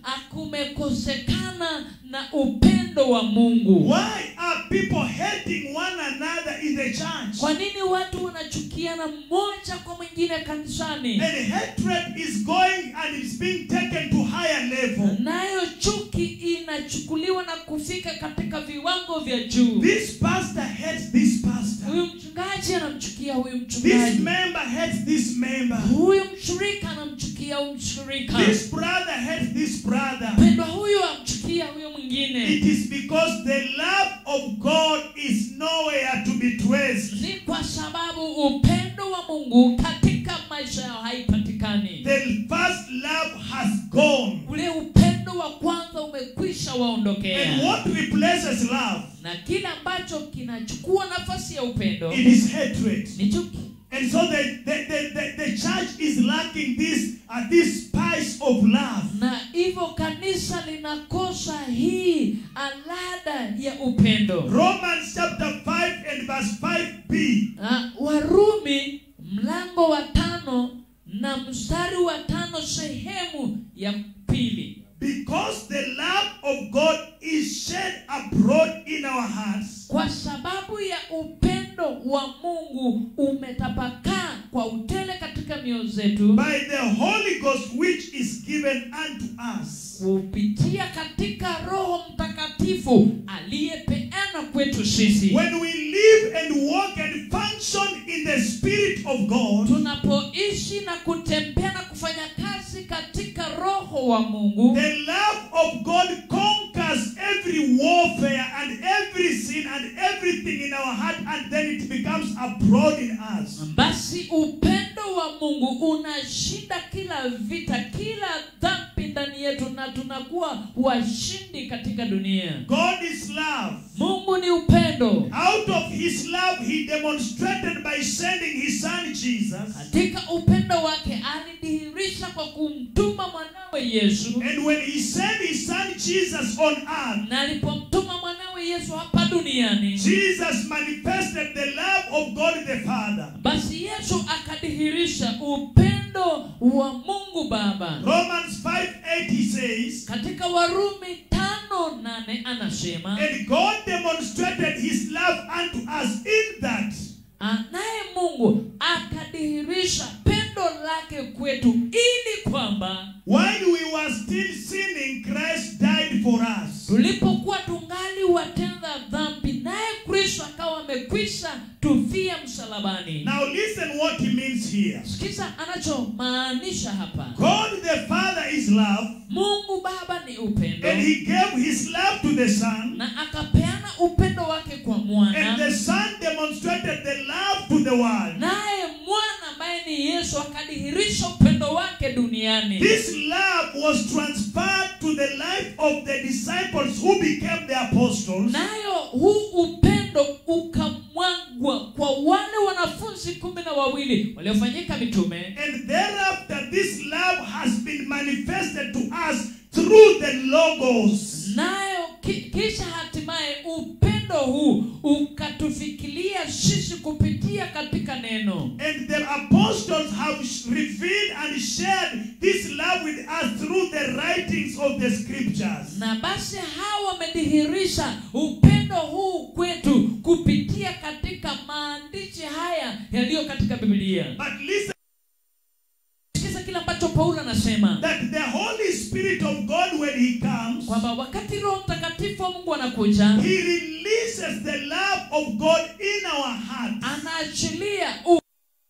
akumekosekana na upendo wa mungu Why are people hating one another in the church? kwa nini watu wanachukiana mmoja kwa mwingine kanisani And hatred is going and it's being taken to higher level. nayo chuki inachukuliwa na kufika katika viwango vya juu This pastor hates this pastor. huyu mchungaji anamchukia huyu This mchungaji member hates this member. huyu mshirika anamchukia huyu mshirika This brother hates this brother. mpendwa huyu amchukia huyu mwingine It is because the love of God is nowhere to be traced. ni kwa sababu upendo wa mungu katika maisha yao haipatikani The first love has gone. ule upendo wa kwanza umekwisha And waondokea what replaces love? na kile ambacho kinachukua nafasi ya upendo It is hatred. ni chuki And so the, the, the, the, the church is lacking this, uh, this spice of love. na hivyo kanisa linakosa hii alada ya upendo Romans chapter 5 and verse 5b. na warumi mlango wa tano na mstari wa tano sehemu ya pili Because the love of God is shed abroad in our hearts kwa sababu ya upendo wa mungu umetapakaa kwa utele katika mioyo zetu by the Holy Ghost which is given unto us. kupitia katika roho mtakatifu aliyepeana kwetu sisi When we live and walk and function in the Spirit of God, tunapoishi na kutembea na kufanya kazi katika roho upendo wa mungu The love of God conquers every warfare and every sin and everything in our heart, and then it becomes abroad in us. basi upendo wa mungu unashinda kila vita kila dhambi ndani yetu na tunakuwa washindi katika dunia God is love. mungu ni upendo Out of his love, he demonstrated by sending his son Jesus. katika upendo wake alidhihirisha kwa kumtuma mwanawe yesu And when he sent his son Jesus on earth, na alipomtuma mwanawe yesu hapa duniani Jesus manifested the love of God the Father. basi yesu akadhihirisha upendo wa mungu baba Romans 5 8 he says, katika warumi tano nane anasema And God demonstrated his love unto us in that Ah, naye mungu akadhihirisha pendo lake kwetu ili kwamba while we were still sinning, Christ died for us. tulipokuwa tungali watenda dhambi naye kristo akawa amekwisha tufia msalabani Now listen what he means here. sikiza anachomaanisha hapa God the Father is love, mungu baba ni upendo and he gave his love to the Son, na akapeana upendo wake kwa and mwana the Son demonstrated the love to the world. naye mwana ambaye ni yesu akadhihirisha upendo wake duniani This love was transferred to the life of the disciples who became the apostles. nayo huu upendo ukamwagwa kwa wale wanafunzi kumi na wawili waliofanyika mitume And thereafter, this love has been manifested to us through the Logos. nayo ki, kisha hatimaye upendo huu ukatufikilia sisi kupitia katika neno And the apostles have sh- revealed and shared this love with us through the writings of the scriptures. na basi hawa wamedhihirisha upendo huu kwetu kupitia katika maandishi haya yaliyo katika biblia But listen sikiza kile ambacho paulo anasema that the Holy Spirit of God, when He comes, kwamba wakati roho mtakatifu wa mungu anakuja He releases the love of God in our hearts anaachilia u-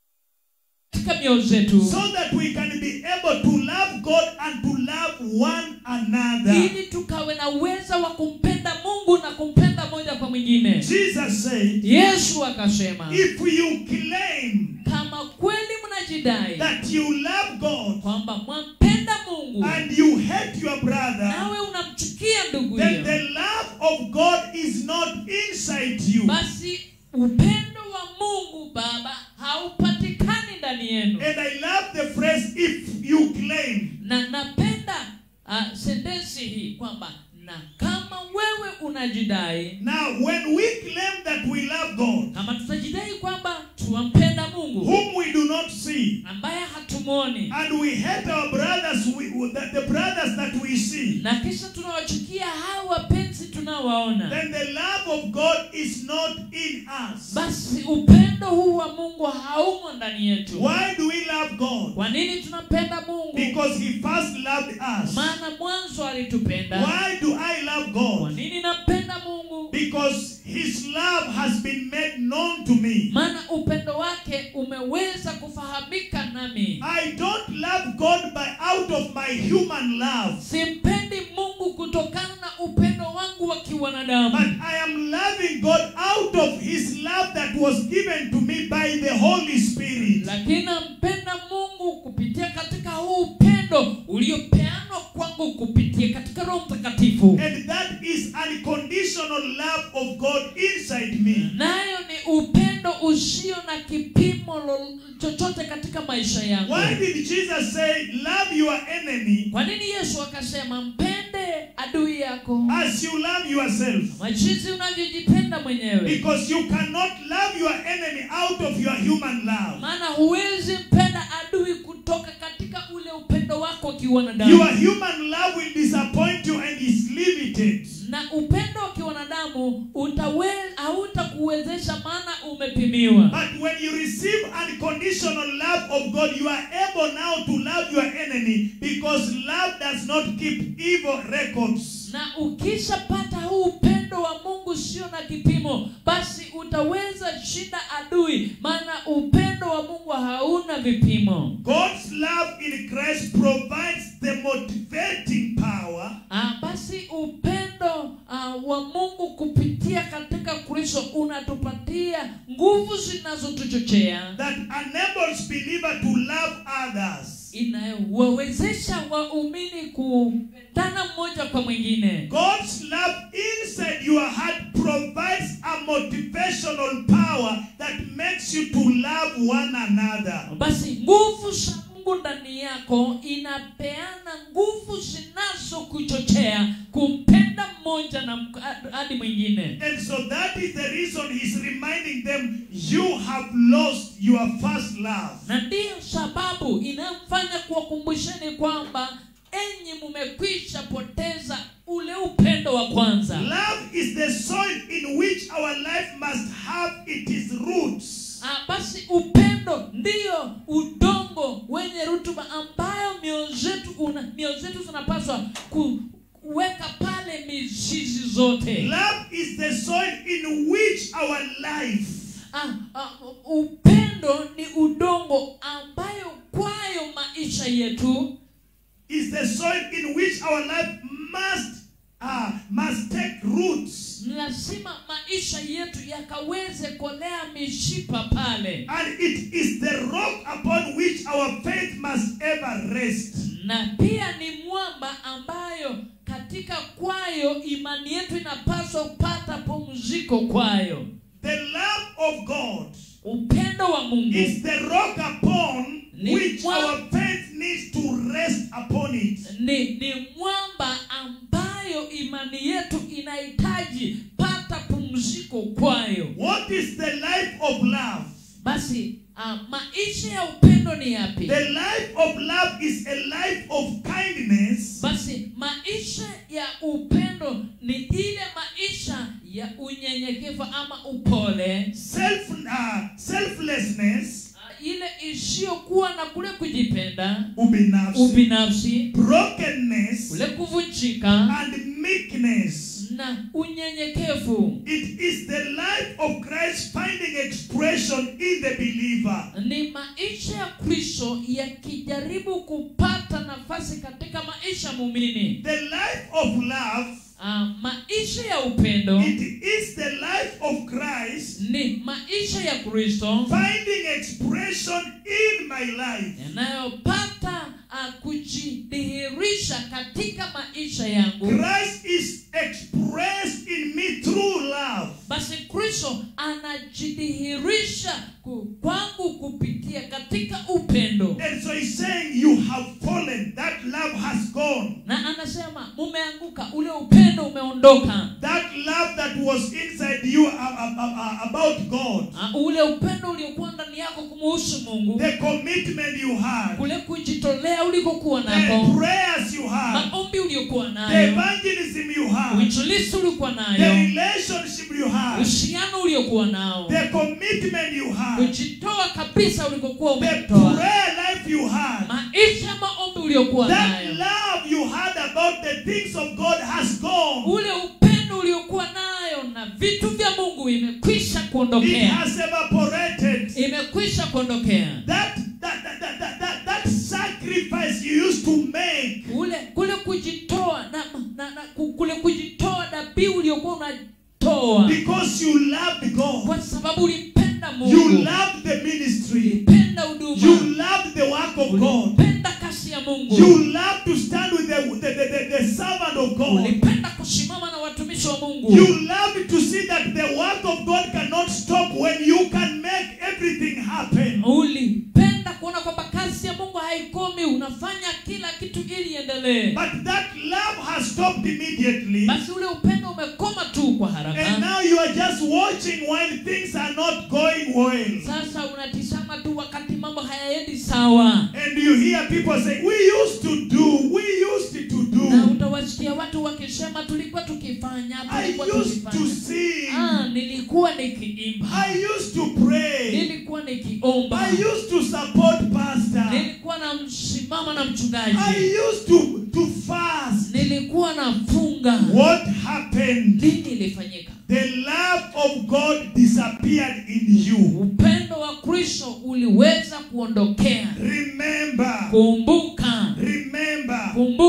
katika mioyo zetu so that we can be able to love God and to love one another. ili tukawe na uweza wa kumpenda mungu na kumpenda moja kwa mwingine Jesus said, yesu akasema If you claim kama kweli mnajidai that you love God kwamba mwampenda mungu and you hate your brother, nawe unamchukia ndugu then hiyo the love of God is not inside you. basi upendo wa mungu baba haupatikani ndani yenu And I love the phrase if you claim. na napenda uh, sentensi hii kwamba na kama wewe unajidai Now, when we claim that we love God, kama tutajidai kwamba tuwampenda mungu whom we do not see, ambaye hatumwoni and we hate our brothers, we, that the brothers that we see, na kisha tunawachukia hao wapenzi tunawaona then the love of God is not in us. basi upendo huu wa mungu haumo ndani yetu Why do we love God? kwa nini tunampenda mungu Because He first loved us. maana mwanzo alitupenda Why do I love kwa God? nini nampenda mungu Because His love has been made known to me. maana upendo wake umeweza kufahamika nami I don't love God by out of my human love, simpendi mungu kutokana na upendo wangu wa but kiwanadamu I am loving God out of His love that was given to me by the Holy Spirit. lakini nampenda mungu kupitia katika huu upendo uliopeanwa kwangu kupitia katika roho mtakatifu And that is unconditional love of God inside me. nayo ni upendo usio na kipimo lo- chochote katika maisha yangu Why did Jesus say, Love your enemy kwa nini yesu akasema mpende adui yako as you love yourself? machizi unavyojipenda mwenyewe Because you cannot love your enemy out of your human love. maana huwezi mpenda adui kutoka katika ule upendo wako Your kiwanadamu human love will disappoint you and is limited. na upendo wa kiwanadamu utawe- hautakuwezesha maana umepimiwa But when you receive unconditional love of God, you are able now to love your enemy because love does not keep evil records. na ukishapata huu upendo wa mungu sio na kipimo basi utaweza shinda adui maana upendo wa mungu hauna vipimo God's love in Christ provides the motivating power Ah, basi upendo ah, wa mungu kupitia katika kristo unatupatia nguvu zinazotuchochea that enables believer to love others. inayowawezesha waumini kupendana mmoja kwa mwingine God's love inside your heart provides a motivational power that makes you to love one another. basi nguvu za mungu ndani yako inapeana nguvu zinazokuchochea kumpenda mmoja na mk- hadi mwingine And so that is the reason he's reminding them you have lost your first love. na ndiyo sababu inayomfanya kuwakumbusheni kwamba enyi mumekwisha poteza ule upendo wa kwanza Love is the soil in which our life must have its roots. Ah, basi upendo ndiyo udongo wenye rutuba ambayo mioyo zetu una- mioyo zetu zinapaswa kuweka pale mizizi zote Love is the soil in which our life ah, ah, upendo ni udongo ambayo kwayo maisha yetu is the soil in which our life must uh, must take roots. lazima maisha yetu yakaweze kolea mishipa pale And it is the rock upon which our faith must ever rest. na pia ni mwamba ambayo katika kwayo imani yetu inapaswa kupata pumziko kwayo The love of God upendo wa mungu is the rock upon Ni which mwa- our faith needs to rest upon it. ni, ni mwamba ambayo imani yetu inahitaji pata pumziko kwayo What is the life of love? basi uh, maisha ya upendo ni yapi The life of love is a life of kindness, basi maisha ya upendo ni ile maisha ya unyenyekevu ama upole self uh, selflessness, uh, ile isiyokuwa na kule kujipenda ubinafsi, ubinafsi brokenness, kule kuvunjika and meekness. na unyenyekevu It is the life of Christ finding expression in the believer. ni maisha ya kristo yakijaribu kupata nafasi katika maisha muumini The life of love, uh, maisha ya upendo it is the life of Christ ni maisha ya kristo finding expression in my life. yanayopata uh, kujidhihirisha katika maisha yangu Christ is expressed in me through love. basi kristo anajidhihirisha ku- kwangu kupitia katika upendo And so he's saying, You have fallen. That love has gone. na anasema mumeanguka ule upendo umeondoka That love that was inside you uh, uh, uh, uh, about God, uh, ule upendo uliokuwa ndani yako kumuhusu mungu the commitment you had, kule kujitolea ulikokuwa the nako prayers you had, maombi uliokuwa the nayo evangelism you had, uinjilisi uliokuwa the nayo relationship you had, uhusiano uliokuwa nao the commitment you had, kujitoa kabisa ulikokuwa the umejitoa prayer life you had. maisha ya maombi uliokuwa That nayo love you had about the things of God has gone. ule upendo uliokuwa nayo na vitu vya mungu imekwisha It kuondokea has evaporated. imekwisha kuondokea That that, that, that, that, that that sacrifice you used to make ule kule kujitoa na, na, na ku- kule kujitoa dhabihu uliokuwa unatoa because you loved God. kwa sababu ulimpenda You mungu loved the ministry. ulipenda You huduma loved the work of God. ulipenda kasi ya mungu You loved to stand with the, the, the, the, the servant of God. ulipenda kusimama na watumishi wa mungu You loved to see that the work of God cannot stop when you can make everything happen. ulipenda kuona kwamba kazi ya mungu haikomi unafanya kila kitu ili iendelee But that love has stopped immediately. basi ule upendo umekoma tu kwa And haraka now you are just watching while things are not going well. sasa unatizama tu wakati mambo hayaendi sawa And you hear people say, We used to do, we used to na do. utawasikia watu wakisema tulikuwa tukifanya I tulikuwa used to tukifanya sing. ah, nilikuwa nikiimba I used to pray. nilikuwa nikiomba I used to support pastor. nilikuwa na msimama na mchungaji I used to, to fast. nilikuwa nafunga What happened? nini ilifanyika The love of God disappeared in you. upendo wa kristo uliweza kuondokea Remember, kumbuka remember,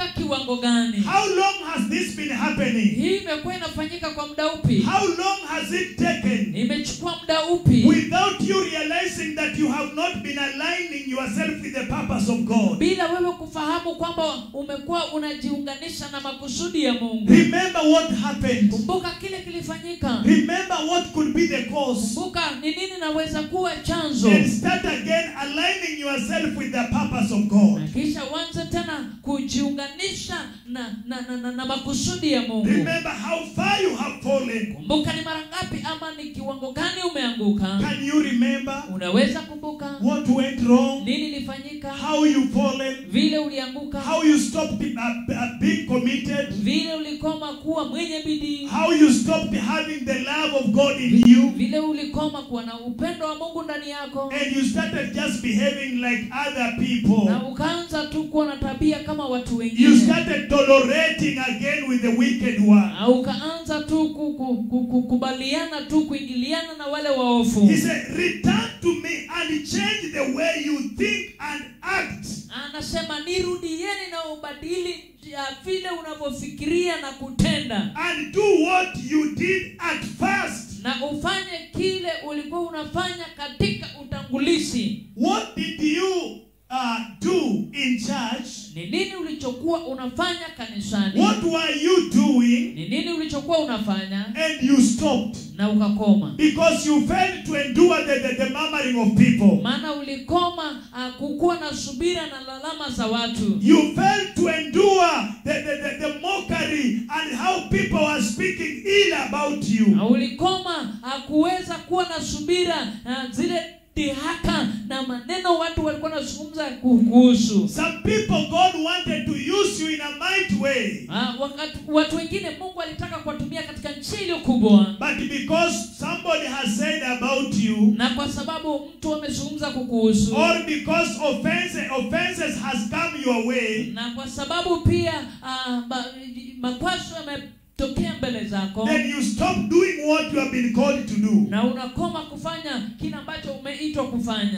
umefika kiwango gani How long has this been happening? hii imekuwa inafanyika kwa muda upi How long has it taken imechukua muda upi without you realizing that you have not been aligning yourself with the purpose of God? bila wewe kufahamu kwamba umekuwa unajiunganisha na makusudi ya mungu Remember what happened. kumbuka kile kilifanyika Remember what could be the cause. kumbuka ni nini naweza kuwa chanzo And start again aligning yourself with the purpose of God. na kisha uanze tena kujiunganisha na na, na, na, na makusudi ya mungu Remember how far you have fallen. kumbuka ni mara ngapi ama ni kiwango gani umeanguka Can you remember unaweza kumbuka what went wrong? nini ilifanyika How you fallen? vile ulianguka How you stopped uh, uh, being committed? vile ulikoma kuwa mwenye bidii How you stopped having the love of God in you? vile ulikoma kuwa na upendo wa mungu ndani yako And you started just behaving like other people. na ukaanza tu kuwa na tabia kama watu You wengine started tolerating again with the wicked one. na ukaanza tu ku- ku- ku- kukubaliana tu kuingiliana na wale waofu He said, Return to me and change the way you think and act. anasema nirudieni na ubadili ya vile unavyofikiria na kutenda And do what you did at first. na ufanye kile ulikuwa unafanya katika utangulizi What did you uh, do in church? ni nini ulichokuwa unafanya kanisani What were you doing? ni nini ulichokuwa unafanya And you stopped. na ukakoma Because you failed to endure the, the, the murmuring of people. maana ulikoma uh, kukuwa na subira na lalama za watu You failed to endure the, the, the, the mockery and how people are speaking ill about you. na ulikoma uh, kuweza kuwa na subira uh, zile dhihaka na maneno watu walikuwa wanazungumza kuhusu Some people, God wanted to use you in a mighty way. uh, wakati, watu wengine mungu alitaka kuwatumia katika nchi iliyo kubwa But because somebody has said about you, na kwa sababu mtu amezungumza kukuhusu or because offenses, offenses has come your way, na kwa sababu pia uh, ma, makwazo yametokea mbele zako then you stop doing what you have been called to do. na unakoma kufanya kile ambacho umeitwa kufanya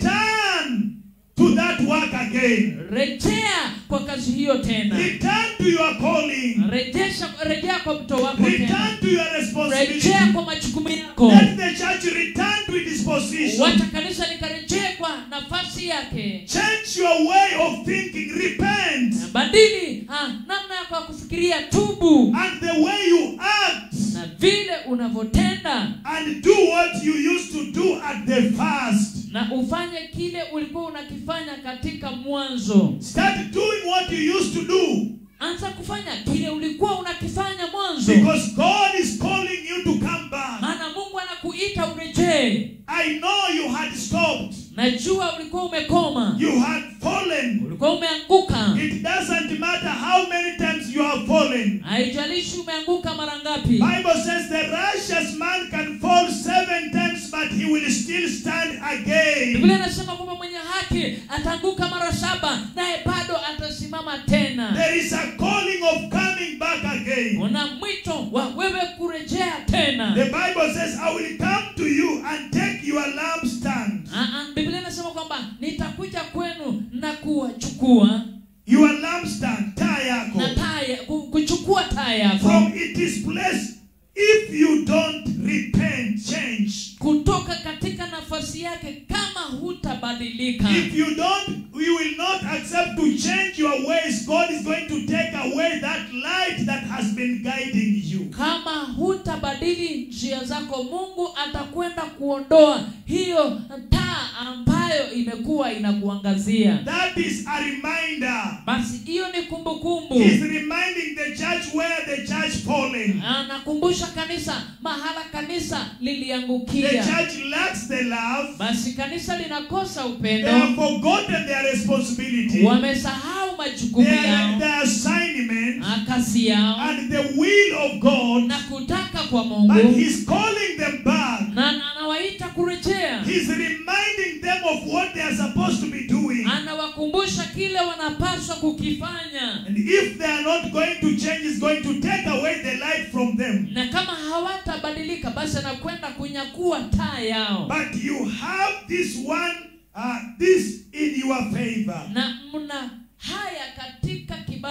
Return to that work again. rejea kwa kazi hiyo tena Return to your calling. rejesha rejea kwa mto wako tena Return to your responsibility. rejea kwa majukumu yako Let the church return to its position. wacha kanisa likarejee kwa nafasi yake Change your way of thinking. Repent. badili ah, namna yako ya kufikiria tubu And the way you act. na vile unavyotenda And do what you used to do at the first. na ufanye kile ulikuwa unakifanya katika mwanzo Start doing what you used to do. anza kufanya kile ulikuwa unakifanya mwanzo Because God is calling you to come back. maana mungu anakuita urejee I know you had stopped. najua ulikuwa umekoma You had fallen. ulikuwa umeanguka It doesn't matter how many times you have fallen. haijalishi umeanguka mara ngapi Bible says the righteous man can fall seven times, but he will still stand again. biblia inasema kwamba mwenye haki ataanguka mara saba naye bado atasimama tena There is a calling of coming back again. una mwito wa wewe kurejea tena The Bible says, I will come to you and take your lampstand. Ah, ah, biblia inasema kwamba nitakuja kwenu na kuwachukua Your lampstand, taa yako. na taa ya- ku- kuchukua taa yako From its place, if you don't repent, change. kutoka katika nafasi yake kama hutabadilika If you don't, you will not accept to change your ways. God is going to take away that light that has been guiding you. kama hutabadili njia zako mungu atakwenda kuondoa hiyo taa ambayo imekuwa inakuangazia That is a reminder. basi hiyo ni kumbukumbu He's reminding the church where the church fallen. anakumbusha kanisa mahala kanisa The liliangukia church lacks the love. basi kanisa linakosa They upendo have forgotten their responsibility, wamesahau majukumu their, yao their assignment, na kazi yao and the will of God. na kutaka kwa But mungu He's calling them back. na na anawaita kurejea He's reminding them of what they are supposed to be doing. anawakumbusha kile wanapaswa kukifanya And if they are not going to change, He's going to take away the light from them. na kama hawatabadilika basi anakwenda kunyakua taa yao But you have this one, uh, this in your favor. na mna haya katika kibali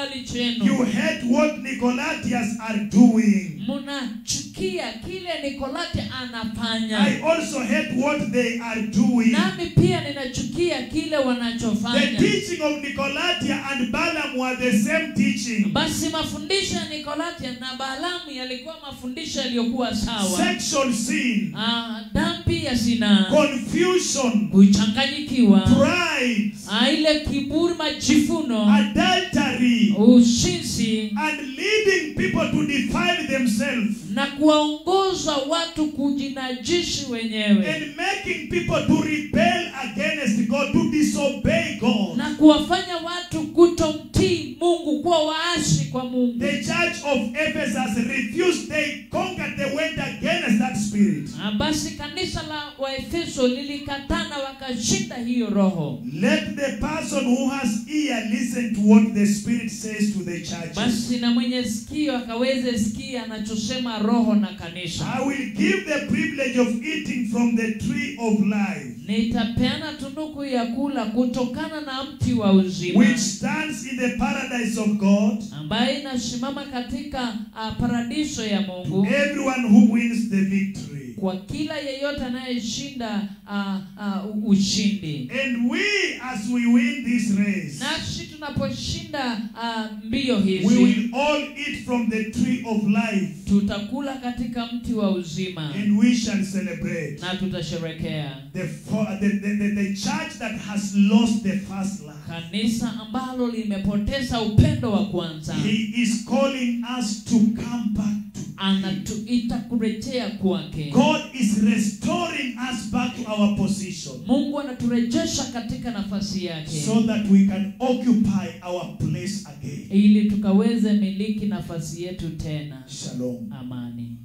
kibali You chenu hate what Nicolaitans are doing. mnachukia kile nikolati anafanya I also hate what they are doing. nami pia ninachukia kile The wanachofanya teaching of Nicolaita and Balaam were the same teaching. basi mafundisho ya nikolatia na balamu yalikuwa mafundisho yaliyokuwa sawa Sexual sin, Ah, dhambi ya zinaa confusion, kuchanganyikiwa pride, Ah, ile kiburi majifuno adultery, ushinzi and leading people to defile themselves na kuwaongoza watu kujinajishi wenyewe and making people to rebel against God, to disobey God. na kuwafanya watu kutomtii mungu kuwa waasi kwa mungu The church of Ephesus refused, they conquered, they went against that spirit. Ah, basi kanisa la waefeso lilikatana wakashinda hiyo roho Let the person who has ear listen to what the Spirit says to the churches. basi na mwenye sikio akaweze sikia anachosema roho na kanisa I will give the privilege of eating from the tree of life, nitapeana tunuku ya kula kutokana na mti wa uzima which stands in the paradise of God. ambaye inasimama katika uh, paradiso ya mungu Everyone who wins the victory. kwa kila yeyote anayeshinda uh, uh, ushindi And we, as we win this race, nasi tunaposhinda uh, mbio we hizi will all eat from the tree of life tutakula katika mti wa uzima and we shall celebrate. na tutasherekea The, fo- the, the, the, the church that has lost the first love. kanisa ambalo limepoteza upendo wa kwanza He is calling us to come back to Him. anatuita kurejea kwake God is restoring us back to our position mungu anaturejesha katika nafasi yake so that we can occupy our place again. ili tukaweze miliki nafasi yetu tena Shalom. amani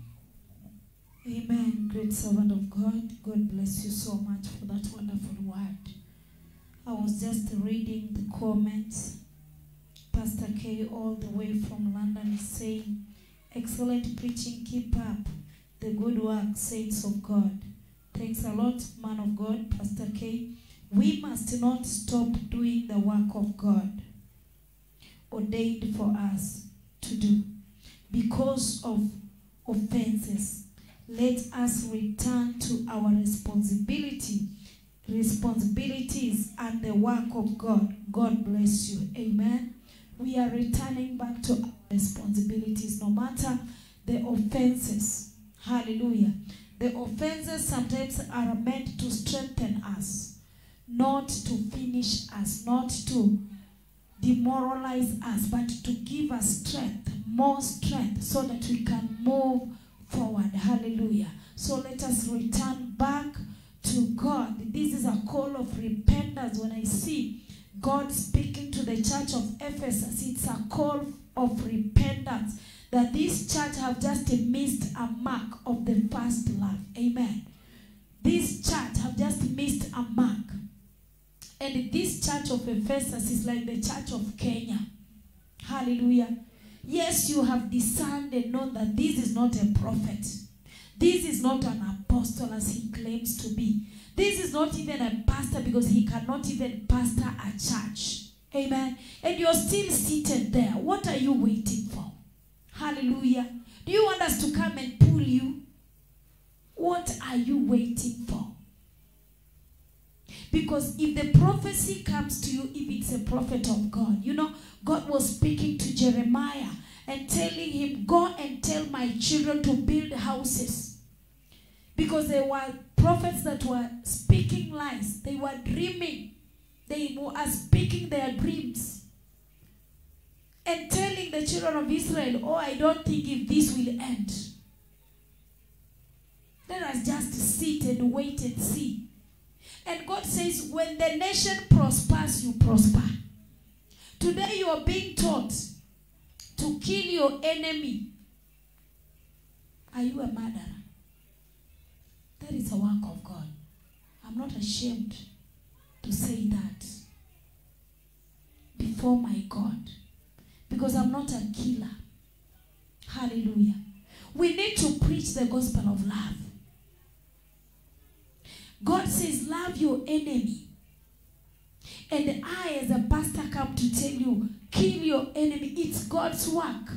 Amen. Great servant of God. God bless you so much for that wonderful word. I was just reading the comments. Pastor K, all the way from London, is saying, Excellent preaching. Keep up the good work, saints of God. Thanks a lot, man of God, Pastor K. We must not stop doing the work of God ordained for us to do because of offenses let us return to our responsibility responsibilities and the work of god god bless you amen we are returning back to our responsibilities no matter the offenses hallelujah the offenses sometimes are meant to strengthen us not to finish us not to demoralize us but to give us strength more strength so that we can move forward. Hallelujah. So let us return back to God. This is a call of repentance. When I see God speaking to the church of Ephesus, it's a call of repentance that this church have just missed a mark of the first love. Amen. This church have just missed a mark. And this church of Ephesus is like the church of Kenya. Hallelujah. Yes, you have discerned and known that this is not a prophet. This is not an apostle as he claims to be. This is not even a pastor because he cannot even pastor a church. Amen. And you're still seated there. What are you waiting for? Hallelujah. Do you want us to come and pull you? What are you waiting for? Because if the prophecy comes to you, if it's a prophet of God, you know, God was speaking to Jeremiah and telling him, Go and tell my children to build houses. Because there were prophets that were speaking lies, they were dreaming, they were speaking their dreams. And telling the children of Israel, Oh, I don't think if this will end. Let us just sit and wait and see. And God says, when the nation prospers, you prosper. Today you are being taught to kill your enemy. Are you a murderer? That is a work of God. I'm not ashamed to say that before my God because I'm not a killer. Hallelujah. We need to preach the gospel of love. God says, Love your enemy. and I, as a pastor, come to tell you, kill your enemy. It's God's work.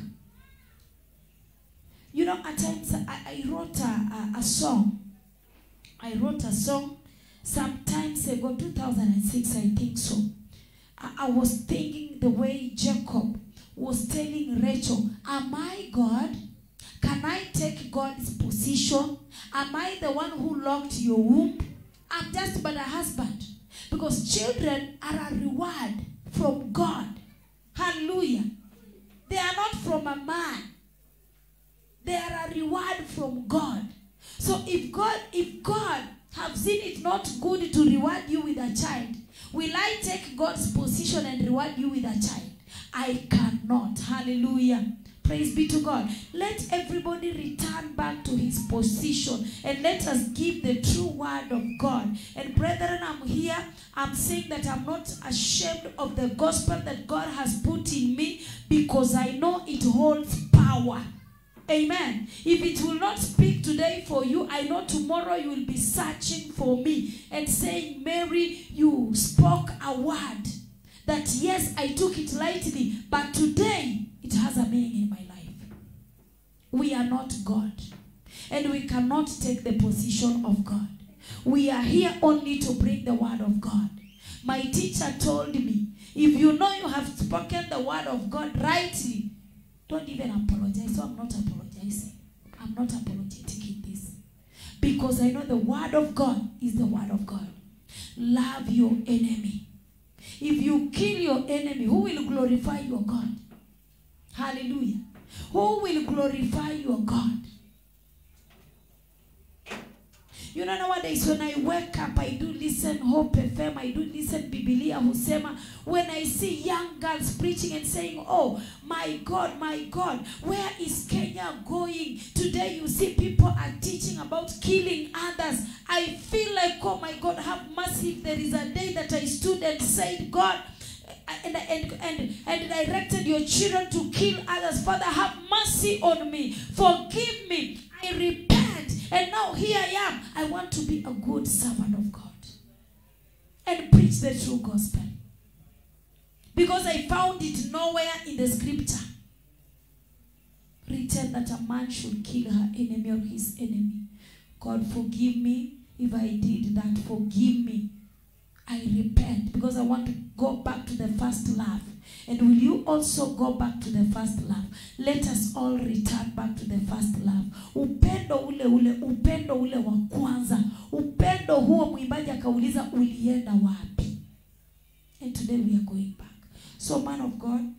You know, at times I, I wrote a, a, a song. I wrote a song sometimes ago, 2006, I think so. I, I was thinking the way Jacob was telling Rachel, Am I God? Can I take God's position? Am I the one who locked your womb? I'm just but a husband. Because children are a reward from God. Hallelujah. They are not from a man. They are a reward from God. So if God, if God have seen it not good to reward you with a child, will I take God's position and reward you with a child? I cannot. Hallelujah. Praise be to God. Let everybody return back to his position and let us give the true word of God. And brethren, I'm here. I'm saying that I'm not ashamed of the gospel that God has put in me because I know it holds power. Amen. If it will not speak today for you, I know tomorrow you will be searching for me and saying, Mary, you spoke a word that yes, I took it lightly, but today it has a meaning in my life. We are not God, and we cannot take the position of God. We are here only to bring the word of God. My teacher told me, if you know you have spoken the word of God rightly, don't even apologize. So I'm not apologizing. I'm not apologetic in this. Because I know the word of God is the word of God. Love your enemy. If you kill your enemy, who will glorify your God? Hallelujah. Who will glorify your God? You know, nowadays when I wake up, I do listen Hope FM, I do listen Biblia Husema. When I see young girls preaching and saying, Oh, my God, my God, where is Kenya going? Today you see people are teaching about killing others. I feel like, oh my God, have mercy. If there is a day that I stood and said, God, and, and, and, and directed your children to kill others. Father, have mercy on me. Forgive me. I repent. And now here I am. I want to be a good servant of God and preach the true gospel. Because I found it nowhere in the scripture written that a man should kill her enemy or his enemy. God, forgive me if I did that. Forgive me. I repent because I want to go back to the first love. And will you also go back to the first love? Let us all return back to the first love. Upendo ule ule, upendo ule wa kwanza. Upendo huo mwimbaji akauliza ulienda wapi? And today we are going back. So man of God,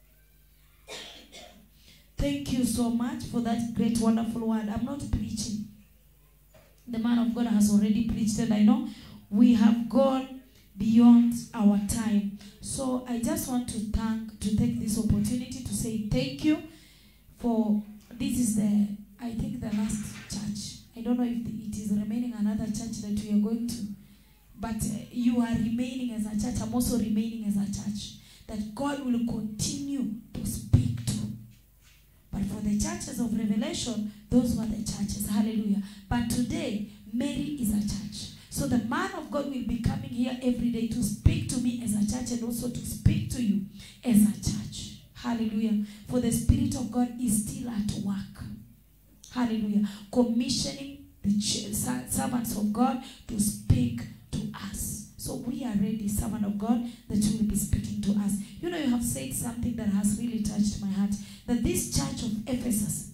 thank you so much for that great wonderful word. I'm not preaching. The man of God has already preached and I know we have gone beyond our time. So I just want to thank to take this opportunity to say thank you for this is the I think the last church. I don't know if it is remaining another church that we are going to, but uh, you are remaining as a church. I'm also remaining as a church that God will continue to speak to. But for the churches of Revelation, those were the churches. Hallelujah. But today, Mary is a church. So the man of God will be coming here every day to speak to me as a church and also to speak to you as a church. Hallelujah. For the Spirit of God is still at work. Hallelujah. Commissioning the ch- ser- servants of God to speak to us. So we are ready, servant of God, that you will be speaking to us. You know, you have said something that has really touched my heart. That this church of Ephesus.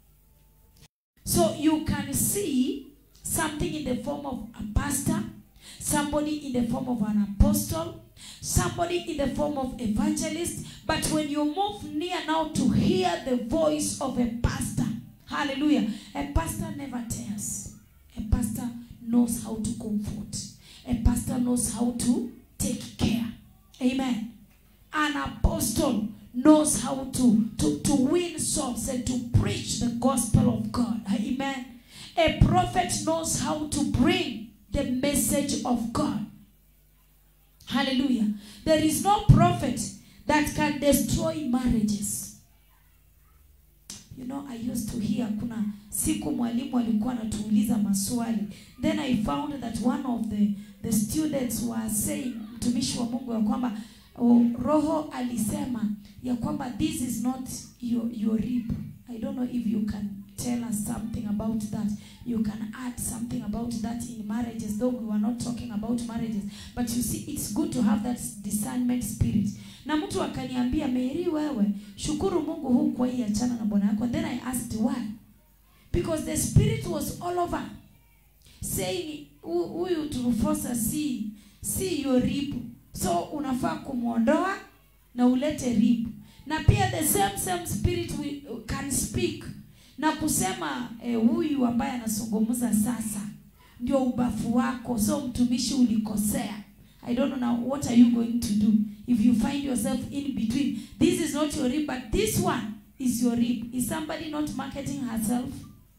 So you can see something in the form of a pastor, somebody in the form of an apostle, somebody in the form of evangelist. But when you move near now to hear the voice of a pastor, hallelujah, a pastor never tears. A pastor knows how to comfort. A pastor knows how to take care. Amen. An apostle knows how to, to, to win souls and to preach the gospel of God. Amen. A prophet knows how to bring the message of God. Hallelujah. There is no prophet that can destroy marriages. You know, I used to hear kuna siku mwalimu alikuwa anatuuliza maswali. Then I found that one of the, the students were saying, mtumishi wa mungu ya kwamba oh, roho alisema ya kwamba this is not your, your rib i don't know if you can tell us something about that you can add something about that in marriages though we were not talking about marriages but you see it's good to have that discernment spirit na mtu akaniambia meri wewe shukuru mungu hukuwa hii achana na bwana yako and then i asked why because the spirit was all over saying "Hu- huyu turufosa si si your rib so unafaa kumwondoa na ulete rib na pia the same same spirit we, can speak na kusema eh, huyu ambaye anazungumza sasa ndio ubafu wako so mtumishi ulikosea i don't know now what are you going to do if you find yourself in between this is not your rib but this one is your rib is somebody not marketing herself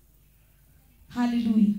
hallelujah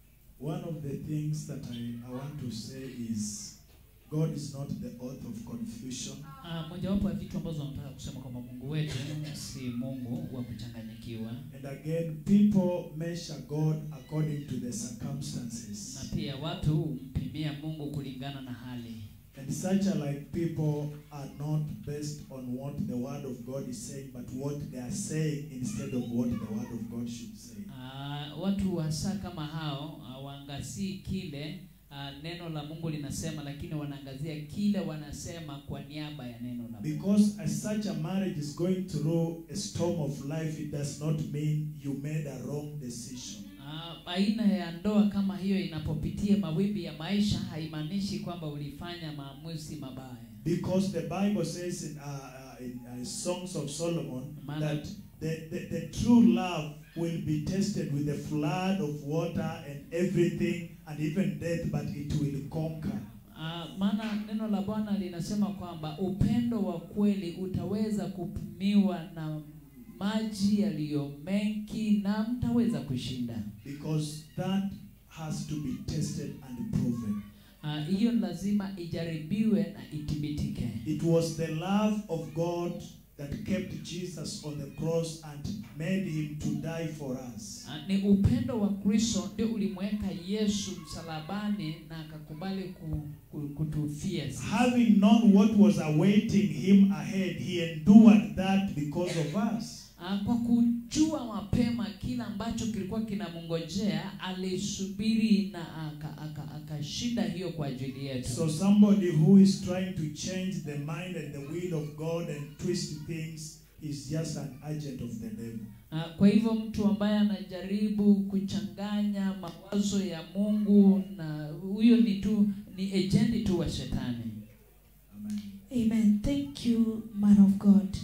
One of the things that I, I want to say is God is not the author of confusion. Ah, mojawapo ya vitu ambazo nataka kusema kwamba mungu wetu si mungu wa kuchanganyikiwa And again, people measure God according to the circumstances. na pia watu humpimia mungu kulingana na hali And such are like people are not based on what the word of God is saying, but what they are saying instead of what the word of God should say. Ah, watu hasa kama hao hawaangazii kile ah, neno la mungu linasema lakini wanaangazia kile wanasema kwa niaba ya neno la mungu Because as such a marriage is going through a storm of life, it does not mean you made a wrong decision. Ah, aina ya ndoa kama hiyo inapopitia mawimbi ya maisha haimaanishi kwamba ulifanya maamuzi mabaya Because the Bible says in, uh, uh, in uh, Songs of Solomon Maana- that the, the, the true love will be tested with a flood of water and everything and even death, but it will conquer. Ah, maana neno la bwana linasema kwamba upendo wa kweli utaweza kupimiwa na maji yaliyo mengi na mtaweza kushinda Because that has to be tested and proven. Ah, hiyo lazima ijaribiwe na ithibitike It was the love of God that kept Jesus on the cross and made him to die for us. Ah, ni upendo wa kristo ndio ulimweka yesu msalabani na akakubali ku, ku, kutufia sisi. Having known what was awaiting him ahead, he endured that because of us. Ah, kwa kujua mapema kila ambacho kilikuwa kinamngojea alisubiri na akashinda aka, akashinda hiyo kwa ajili yetu So somebody who is trying to change the mind and the will of God and twist things is just an agent of the devil. Ah, kwa hivyo mtu ambaye anajaribu kuchanganya mawazo ya mungu na huyo ni tu ni agenti tu wa shetani Amen. Amen. Thank you, man of God.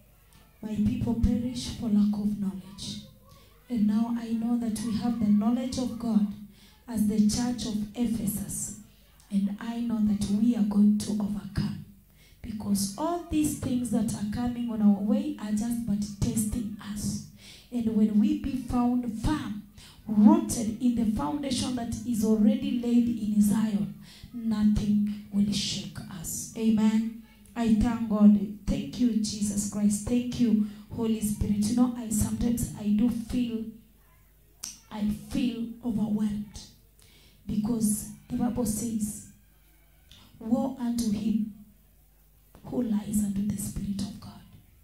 My people perish for lack of knowledge. And now I know that we have the knowledge of God as the church of Ephesus. And I know that we are going to overcome. Because all these things that are coming on our way are just but testing us. And when we be found firm, rooted in the foundation that is already laid in Zion, nothing will shake us. Amen. I thank God. Thank you, Jesus Christ. Thank you, Holy Spirit. You know, I sometimes I do feel I feel overwhelmed because the Bible says, Woe unto him who lies unto the Spirit of God.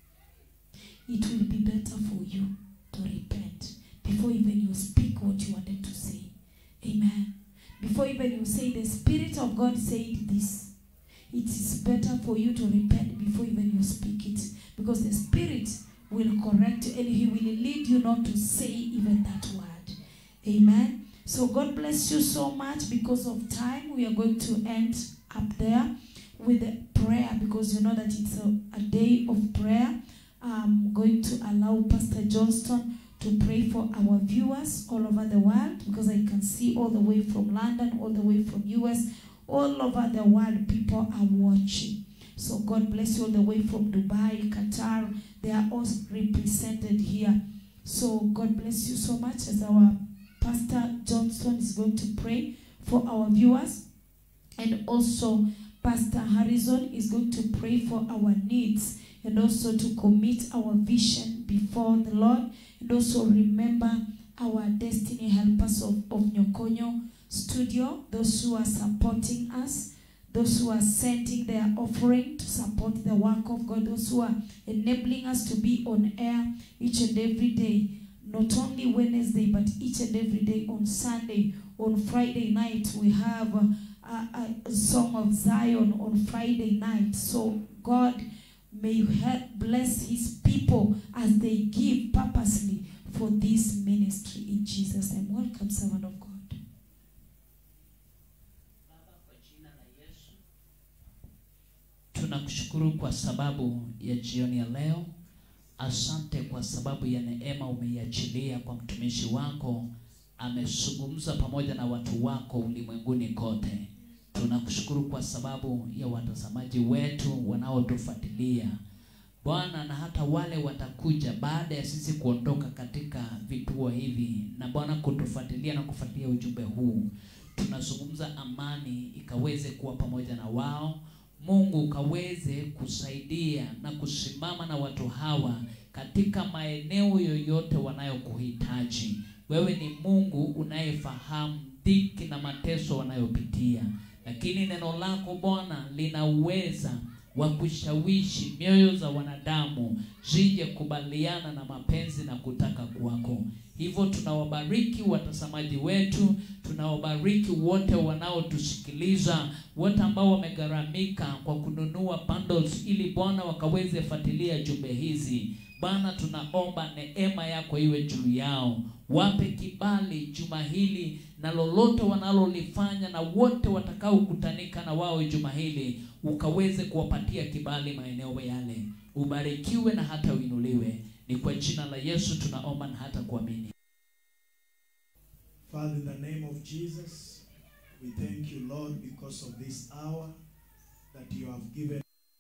It will be better for you to repent before even you speak what you wanted to say. Amen. Before even you say, The Spirit of God said this, it is better for you to repent before even you speak it. Because the Spirit will correct you and He will lead you not to say even that word. Amen. So God bless you so much because of time. We are going to end up there with a prayer because you know that it's a, a day of prayer. I'm going to allow Pastor Johnston to pray for our viewers all over the world because I can see all the way from London, all the way from US, all over the world people are watching. So God bless you all the way from Dubai, Qatar. They are all represented here. So God bless you so much as our Pastor Johnson is going to pray for our viewers. And also Pastor Harrison is going to pray for our needs and also to commit our vision before the Lord and also remember our destiny helpers of, of Nyokonyo studio, those who are supporting us, those who are sending their offering to support the work of God, those who are enabling us to be on air each and every day, not only Wednesday, but each and every day on Sunday. On Friday night, we have a, a, a song of Zion on Friday night. So, God may help bless His people as they give purposely for this ministry in Jesus' name. Welcome, servant of God. Baba, kwa jina la Yesu, tunakushukuru kwa sababu ya jioni ya leo. Asante kwa sababu ya neema umeiachilia kwa mtumishi wako, amezungumza pamoja na watu wako ulimwenguni kote. Tunakushukuru kwa sababu ya watazamaji wetu wanaotufuatilia Bwana, na hata wale watakuja baada ya sisi kuondoka katika vituo hivi, na Bwana kutufuatilia na kufuatilia ujumbe huu tunazungumza amani ikaweze kuwa pamoja na wao. Mungu ukaweze kusaidia na kusimama na watu hawa katika maeneo yoyote wanayokuhitaji. Wewe ni Mungu unayefahamu dhiki na mateso wanayopitia, lakini neno lako Bwana lina uweza wa kushawishi mioyo za wanadamu zije kubaliana na mapenzi na kutaka kwako. Hivyo tunawabariki watazamaji wetu, tunawabariki wote wanaotusikiliza, wote ambao wamegharamika kwa kununua bundles ili Bwana wakaweze fuatilia jumbe hizi. Bwana, tunaomba neema yako iwe juu yao, wape kibali juma hili na lolote wanalolifanya, na wote watakaokutanika na wao juma hili ukaweze kuwapatia kibali maeneo yale. Ubarikiwe na hata uinuliwe. Ni kwa jina la Yesu tunaomba na hata kuamini. Father, in the name of Jesus, we thank you, Lord, because of this hour that you have given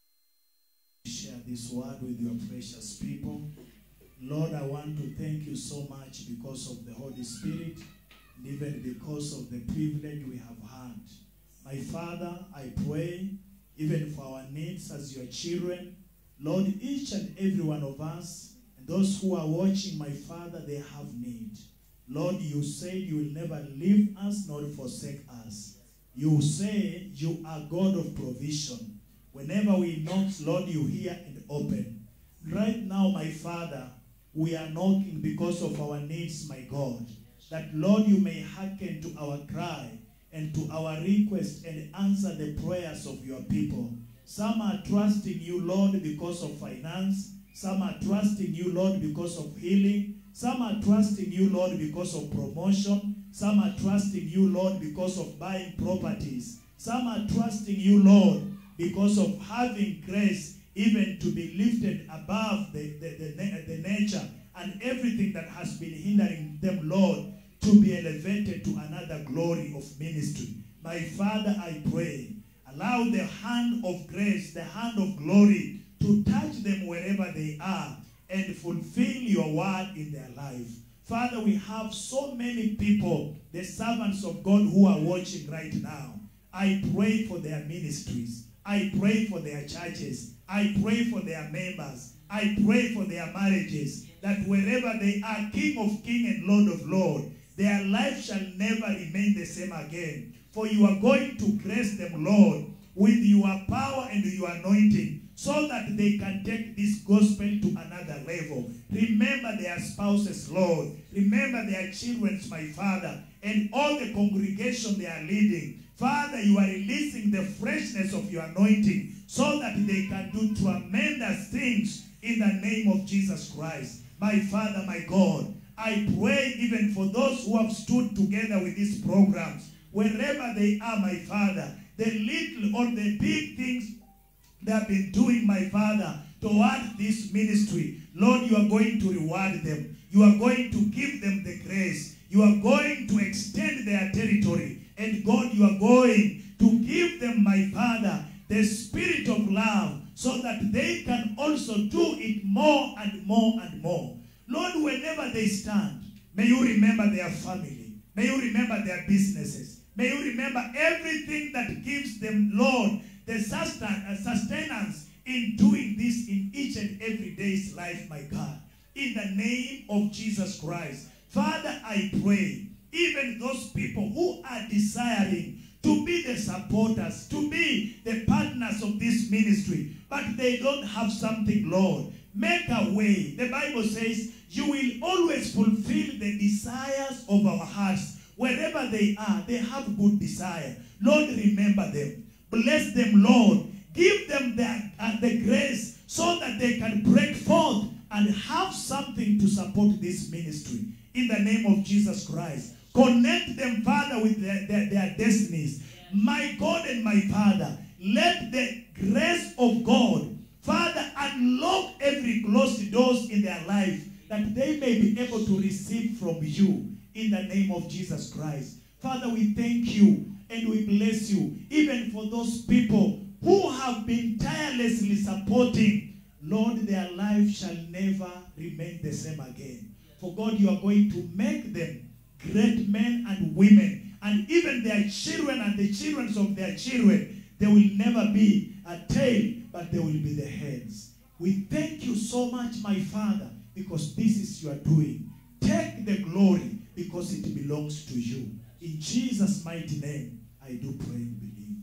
to share this word with your precious people. Lord, I want to thank you so much because of the Holy Spirit, and even because of the privilege we have had. My Father, I pray, even for our needs as your children, Lord, each and every one of us, and those who are watching, my Father, they have need. Lord, you said you will never leave us nor forsake us. You say you are God of provision. Whenever we knock, Lord, you hear and open. Right now, my Father, we are knocking because of our needs, my God. That, Lord, you may hearken to our cry and to our request and answer the prayers of your people. Some are trusting you, Lord, because of finance. Some are trusting you, Lord, because of healing. Some are trusting you, Lord, because of promotion. Some are trusting you, Lord, because of buying properties. Some are trusting you, Lord, because of having grace even to be lifted above the, the, the, na- the nature and everything that has been hindering them, Lord, to be elevated to another glory of ministry. My Father, I pray, allow the hand of grace, the hand of glory to touch them wherever they are and fulfill your word in their life. Father, we have so many people, the servants of God who are watching right now. I pray for their ministries. I pray for their churches. I pray for their members. I pray for their marriages. That wherever they are, King of King and Lord of Lord, their life shall never remain the same again. For you are going to grace them, Lord, with your power and your anointing so that they can take this gospel to another level. Remember their spouses, Lord. Remember their children, my Father, and all the congregation they are leading. Father, you are releasing the freshness of your anointing so that they can do tremendous things in the name of Jesus Christ. My Father, my God, I pray even for those who have stood together with these programs, wherever they are, my Father, the little or the big things they have been doing, my Father, toward this ministry. Lord, you are going to reward them. You are going to give them the grace. You are going to extend their territory. And God, you are going to give them, my Father, the spirit of love so that they can also do it more and more and more. Lord, whenever they stand, may you remember their family. May you remember their businesses. May you remember everything that gives them, Lord, the sustain- uh, sustenance in doing this in each and every day's life, my God. In the name of Jesus Christ. Father, I pray, even those people who are desiring to be the supporters, to be the partners of this ministry, but they don't have something, Lord. Make a way. The Bible says you will always fulfill the desires of our hearts. Wherever they are, they have good desire. Lord, remember them. Bless them, Lord. Give them the, uh, the grace so that they can break forth and have something to support this ministry. In the name of Jesus Christ. Connect them, Father, with their, their, their destinies. My God and my Father, let the grace of God, Father, unlock every closed doors in their life that they may be able to receive from you in the name of Jesus Christ. Father, we thank you and we bless you, even for those people who have been tirelessly supporting. Lord, their life shall never remain the same again. For God, you are going to make them great men and women, and even their children and the children of their children. They will never be a tail, but they will be the heads. We thank you so much, my Father, because this is your doing. Take the glory because it belongs to you. In Jesus' mighty name, I do pray and believe.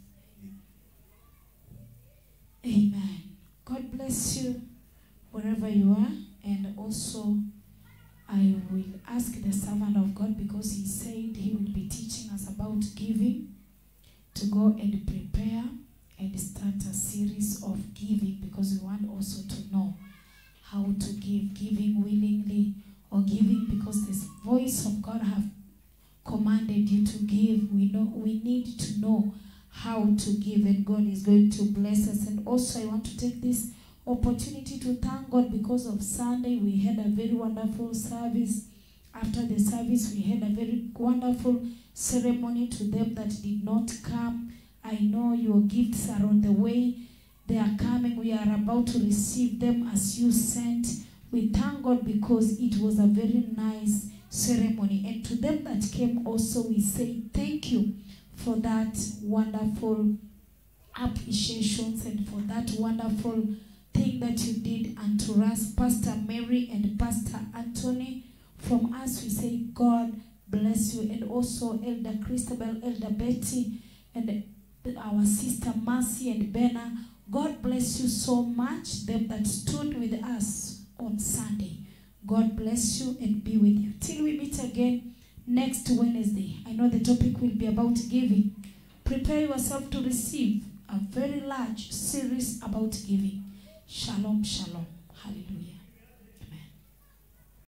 Amen. God bless you wherever you are. And also, I will ask the servant of God because he said he will be teaching us about giving to go and prepare and start a series of giving because we want also to know how to give, giving willingly or giving because the voice of God have commanded you to give. We know we need to know how to give and God is going to bless us. And also I want to take this opportunity to thank God because of Sunday we had a very wonderful service. After the service we had a very wonderful ceremony to them that did not come. I know your gifts are on the way. They are coming. We are about to receive them as you sent. We thank God because it was a very nice ceremony. And to them that came also, we say thank you for that wonderful appreciations and for that wonderful thing that you did unto us, Pastor Mary and Pastor Anthony. From us, we say, God bless you. And also Elder Christabel, Elder Betty, and our sister Mercy and Benna. God bless you so much, them that stood with us on Sunday. God bless you and be with you. Till we meet again next Wednesday. I know the topic will be about giving. Prepare yourself to receive a very large series about giving. Shalom, shalom.